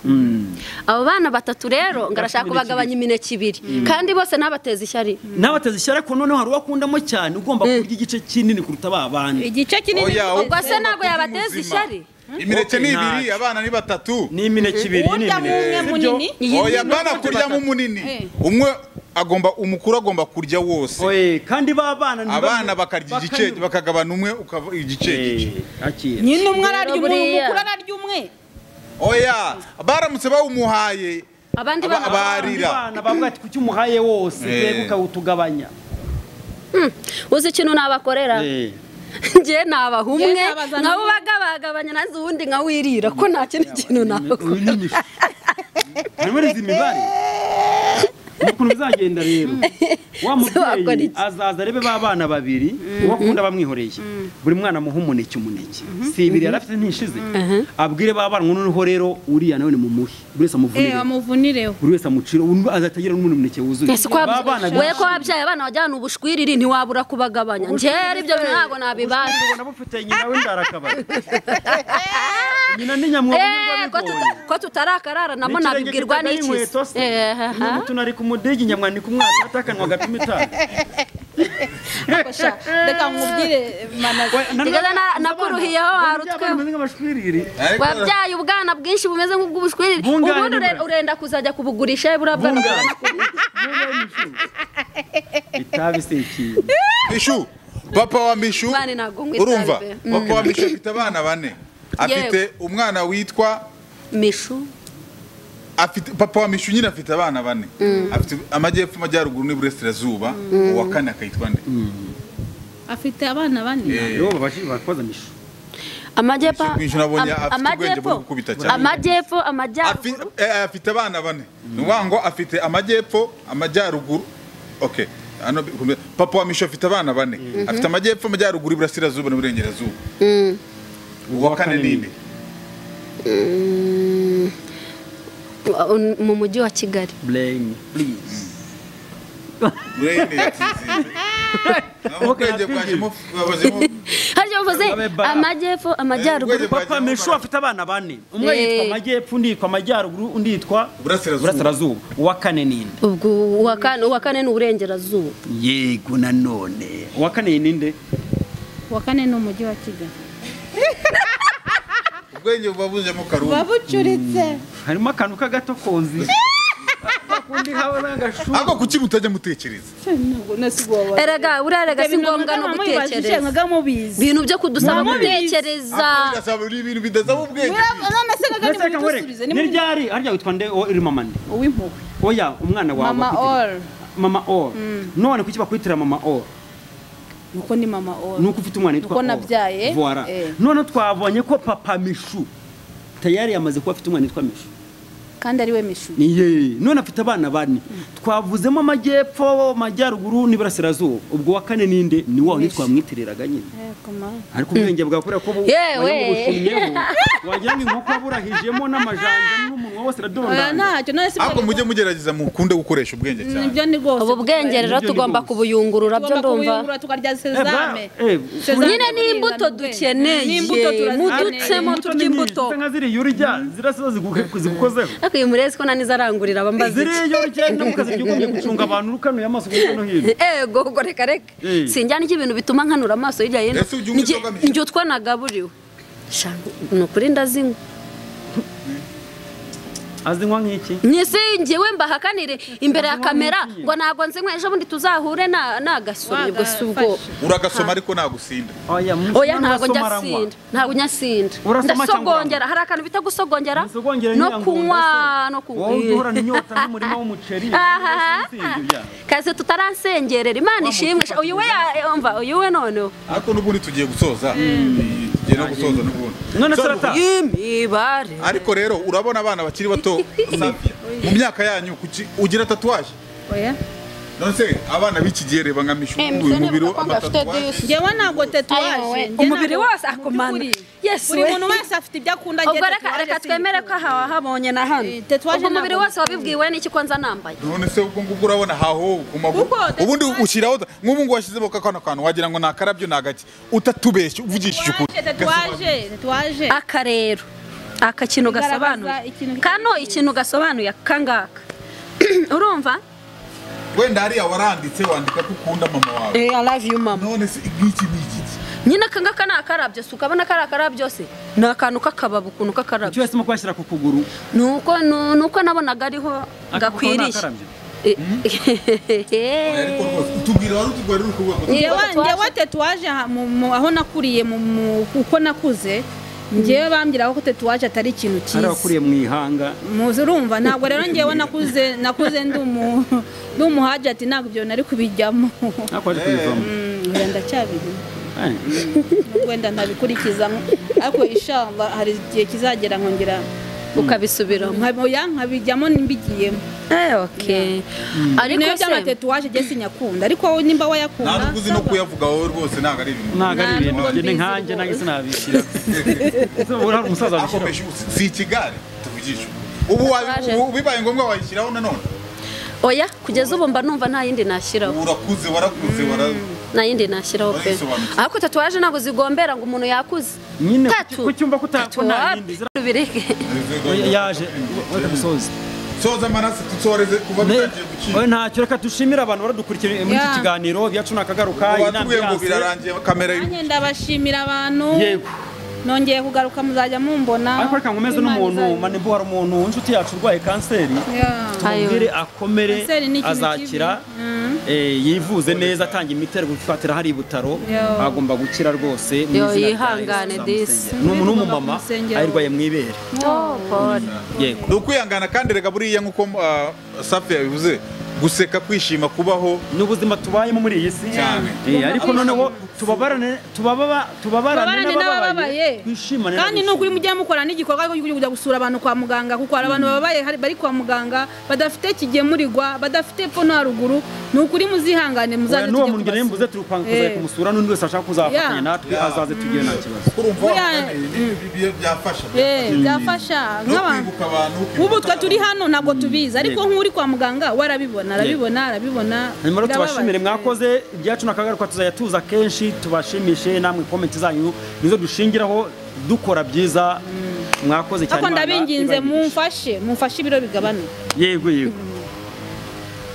abo bana batatu rero ngo arashaka Imineke kubagabanya imineke ibiri kandi bose ntabateze ishyari nabateze ishyari ko noneho hari uwakundamo cyane ugomba kurya igice kinini kuruta ba bandi igice kinini Oya, ni- ubwo se ntabwo Uri yabateza muzima. ishyari imineke ni Okay, ibiri ntacyo. abana ni batatu ni imineke ibiri ni uwuryamo umwe imineke Sibyo? munini oya bana kuryamo umunini umwe agomba umukuru agomba kurya wose Oye, kandi ba bana ni abana bamwe- bakarya igice bakanyurwa. bakagabana umwe ukava igice gice Eh, akira nyine umwe ararya Rero umwe buriya. umukuru ararya umwe oya baramutse bawumuhaye abandi Aba- bana barira. abana bavuga ati kuki umuhaye wose Eh. yego ukawutugabanya uzi ikintu nabakorera Eh. njye nabaha umwe Njye nabazana nka umwe. bagabagabanya naze uwundi nka wirira ko nta kindi kintu Uyu nabakora ni Mishu. harimo n'izi mibare ni ukuntu bizagenda rero wa Wakora mubyeyi iki? azaza arebe ba bana babiri uwo akunda bamwihoreye buri mwana amuha umuneke umuneke si ibiri yari afite ntishize abwire ba bana ngo noneho rero uriya nawe ni mumuhe buri wese eh amuvunire bamuvunireho buri wese amucira undi azatagira n'undi umuneke wuzuye Ese ko wab- Ba bana we ko benshi- wabyaye abana wajyana ubushwiriri ntiwabura kubagabanya njye ibyo bintu ntabwo nabibasha ubona bufite nyina w'indarakabari nyina ni nyamwuga Eh, ko tuta- ko tutarakarara namo nabibwirwa n'iki se? Eh, ha, ha. n'umutuntu ari ku mudigi nyamwandika umwaka atakanwa agapima itabi Sha, reka nkubwire manazi Ntigeze na- nakuruhiyeho hari utwe utwe ariko wabyaye ubwana bwinshi bumeze nk'ubw'ubushwiriri Bungana ubundi ure- n'ubura. urenda kuzajya kubugurisha buriya bwana Bungana. bukaba- itabi se ikintu mishu papa wa mishu Mani ntabwo nkwitabye. urumva Mm. papa wa mishu afite abana bane afite umwana witwa mishu afite papa wa mishu nyine afite abana bane afite amajyepfo amajyaruguru n'iburasirazuba uwa kane akayitwa nde afite abana bane Eh, rero babashi bakoza mishu amajyepfo Mishu nabonye am- afite ubwenge bwo amajyepfo gukubita cyane. amajyepfo Afi- amajyaruguru eh, afite abana bane ni ukuvuga ngo afite amajyepfo amajyaruguru okay hano bi- papa wa mishu afite abana bane afite amajyepfo amajyaruguru iburasirazuba n'iburengerazuba uwa kane kane ni ninde Uh, mu mujyi wa kigali blame please urayine yatsinze naho ubwenge bwajemo bwabazemo harya bavuze Abe bara. amajyepfo amajyaruguru Urwego- papa mishu afite abana bane umwe Eh. yitwa amajyepfo undi yitwa amajyaruguru undi yitwa Burasirazuba. burasirazuba uwa kane ninde ubwo uwa kane- uwa kane ni uburengerazuba yego nanone uwa kane ninde wa kane ni umujyi wa kigali ubwenge bwabuzemo karungu babucuritse harimo akantu k'agatokozi akundi hawe n'agashu ariko kuki mutajya mutekereza ntabwo nasigo wabara erega buriya erega si ngombwa no gutekereza mubizi ibintu byo kudusaba Mwamubizi. gutekereza birasaba ibintu bidasaba ubwenge none se gaga ndetse reka nkwereke nimudusubize ni ryari harya witwa nde o- uri mama nde uw'impuhwe oya umwana wawe mama wakwitiriye- all mama or none kuki bakwitira mama or nuko ni mama all nuko ufite umwana witwa Nuko Or. nabyaye, Voilà. eh. none twabonye ko papa mishu tayari yamaze kuba afite umwana witwa mishu kandi ari we mishubi Iye, none afite abana bane twavuzemo amajyepfo amajyaruguru n'iburasirazuba ubwo wa kane ninde ni wawe ntitwamwitiriraga nyine yego mama ariko ubwenge bwawe kubera ko bu- Yewe. wayo bushumyeho wagira ngo inkoko yaburahijemo n'amajanja n'umunwa wose oya aradondana ntacyo none si ariko mujye mugerageza mukunde gukoresha ubwenge cyane nibyo ni rwose ubu bwenge rero Nibyo ni tugomba rwose. kubuyungurura byo tugomba ndumva kubiyungura tukarya Eh, ba- sezame eh, Sezame nyine tukayirinda ni imbuto n'ubwenge. Ni dukeneye imbuto turazikeneye. mudutsemo turya imbuto nka ziriya urya zirasa ziguke- zigukozeho ariko uyu murezi ko nan'izo arangurira abambaza iki ziriya urya no mu kazi by'ugumye gucunga abantu urukanuye amaso hirya no hino ego ubwo reka reka Eh. sinjyana ibintu bituma nkanura amaso hirya hino Ese ujya unywa Njye- inzoga mike? njye utwo nagaburiwe Sha, ni ukuri ndazinywa azinywa nk'iki nyisingiwe mbahakanire imbere ya kamera ngiye. ngo ntabwo nzinywa ejo bundi tuzahure na- nagasomye ubwo si ubwo Wagafashe. uragasoma ariko nagusinda oya mu- oya ntabwo urasoma njya aranywa. sinda ntabwo njya sinda Urasoma cyangwa ndasogongera uranywa? hari akantu bita gusogongera Nisogongere no nyirango kunywa ndase. no kunywa wowe ujya uhorana inyota n'umurima w'umuceri Aha. n'ibindi byawe. kazi tutaransengerera imana ishimwe mutima uyu we ya- umva uyu we noneho ariko n'ubundi tugiye gusoza tugiye no gusoza n'ubundi none So, sarata imibare ariko rero urabona abana bakiri bato Safia, mu myaka yanyu kuki- ugira tatuwaje oya none se abana b'iki gihe reba nka mishu Eh, uyu mubiri mbese niba ufite amatatuwaje disi. ngewe ntabwo Ayo, tetuwaje we. njye umubiri ntabwo- wose mu akomana by'ukuri. yesu buri we muntu wese afite ibyo akunda njye ubwo reka tetuwaje reka si twemere ko ibikunda. aha wahabonye na hano Eh, tatuwaje ubwo umubiri ntabwo wose wabibwiwe n'iki ko nza nambaye none se ubwo ngubwo urabona haho ku maguru Kuko tatuwaje- ubundi ushyiraho ta- nk'ubu ngubu washyizemo ka kano kantu wagira ngo nakarabyo nagake utatubeshye uvugishije ukuri Tetuwaje, tetuwaje tetuwaje aka rero aka kintu gasobanuye Igaragaza ikintu kano ikintu gasobanuye kangaka urumva wenda hariya waranditse wandika ko ukunda mama wawe i love you mama none se nk'iki ni iki nyine akangaka ni akarabyo si ukabona ko ari akarabyo se ni akantu k'akababa ukuntu icyo k'akarabyo yahisemo kubashyira ku kuguru ni uko ni ni uko nabonaga ariho gakwiriye akarabyo. ariko rwose utubwira wari utugwarira ukuvuga ngo ngewe Ngewe- ngewe tetuwaje aha- mu- mu- aho nakuriye mu- mu- uko nakuze ngewe bambwiraga ko tetuwaje atari ikintu hari cyiza abakuriye mu ihanga muzi urumva ntabwo rero ngewe nakuze nakuze ndi umu ndi umuhaji ati ntabwo ibyo nari kubijyamo ariko waje kubivamo Mm, wenda cyabiri Eh, wenda ntabikurikiza ariko ishamba hari igihe kizagera nkongera ukabisubiramo nkaboya nkabijyamo n'imbigiyemo Eh, okay. ariko niyo byaba se tetuwaje njye sinyakunda ariko wowe nimba wayakunda ntabwo uzi no kuyavuga wowe rwose ntabwo ari ibintu ntabwo ari Ntabwo ibintu njye ni mbizi nkanjye nange rwose. sinabishyira ubu hari umusaza ako wabishyira meshu si ikigare tuvugisha ubu wabi- Tatuwaje. ubu bibaye ngombwa wayishyiraho nanone oya kugeza ubu mba numva nta yindi nashyiraho urakuze warakuze wara nta yindi nashyiraho pe Warisobanukiwe. ariko tatuwaje ntabwo zigombera ngo umuntu yakuze nyine tatu ku cyumba ko utakubona yindi zira- bireke Oya, yaje wari kumusoza soza amaraso tusoreze kuva dutangiye oya gukira ntacyo reka dushimire abantu baradukurikiye muri iki Yeah. kiganiro byacu nakagaruka batubwiye ngo birarangiye kamera iri nanjye ndabashimira abantu yego nongeye kugaruka muzajya mumbona ariko reka nkomeze n'umuntu Imana izabiha. manebo hari umuntu w'inshuti yacu urwaye kanseri Yeah. tumubwire akomere Kanseri ni ikintu azakira kibi. Mm. eh, yivuze neza atange imiti ari gufatira hari ibutaro Yo. agomba gukira rwose mu Yo, izina rya yihangane, Yesu Disi. tuzamusengera. ni umuntu w'umumama Tuzamusengera. ayirwaye mu ibere yego ni ukwihangana kandi rega buriya nk'uko ah, safi yabivuze guseka kwishima kubaho ni ubuzima tubayemo muri iyi si Cyane. Eh, ariko noneho tubabarane tubababa- tubabarane Tubabarane n'abababaye. n'abababaye twishimane kandi ni ukuri n'abishimye. mujya mukora n'igikorwa cyo kujya gusura abantu kwa muganga kuko hari abantu bababaye hari- bari kwa muganga badafite kigemurirwa badafite epfo no haruguru ni ukuri muzihangane Oya, muzaze n'uwo tujye muntu nari mbuze turi kwanga kuzajya Eh. kumusura n'undi wese ashaka kuzafatanya Yeah. natwe azaze tugiye nta kibazo urumva Buriya- wavuga ni- ni- bi- bi- byafasha Eh, byafasha no nk'abantu kwibuka abantu ukibuka ubu twe turi hano ntabwo tubizi ariko Yego. nk'uri kwa muganga we arabibona arabibona arabibona hanyuma rero birababaje. tubashimire mwakoze ibyacu nakagaruka tuzajya tuza kenshi tubashimishe namwe komenti zanyu nizo dushingiraho dukora byiza mwakoze cyane ariko Imana ndabinginze ibahe umugisha. mumfashe mumfashe ibiro bigabanuka yego yego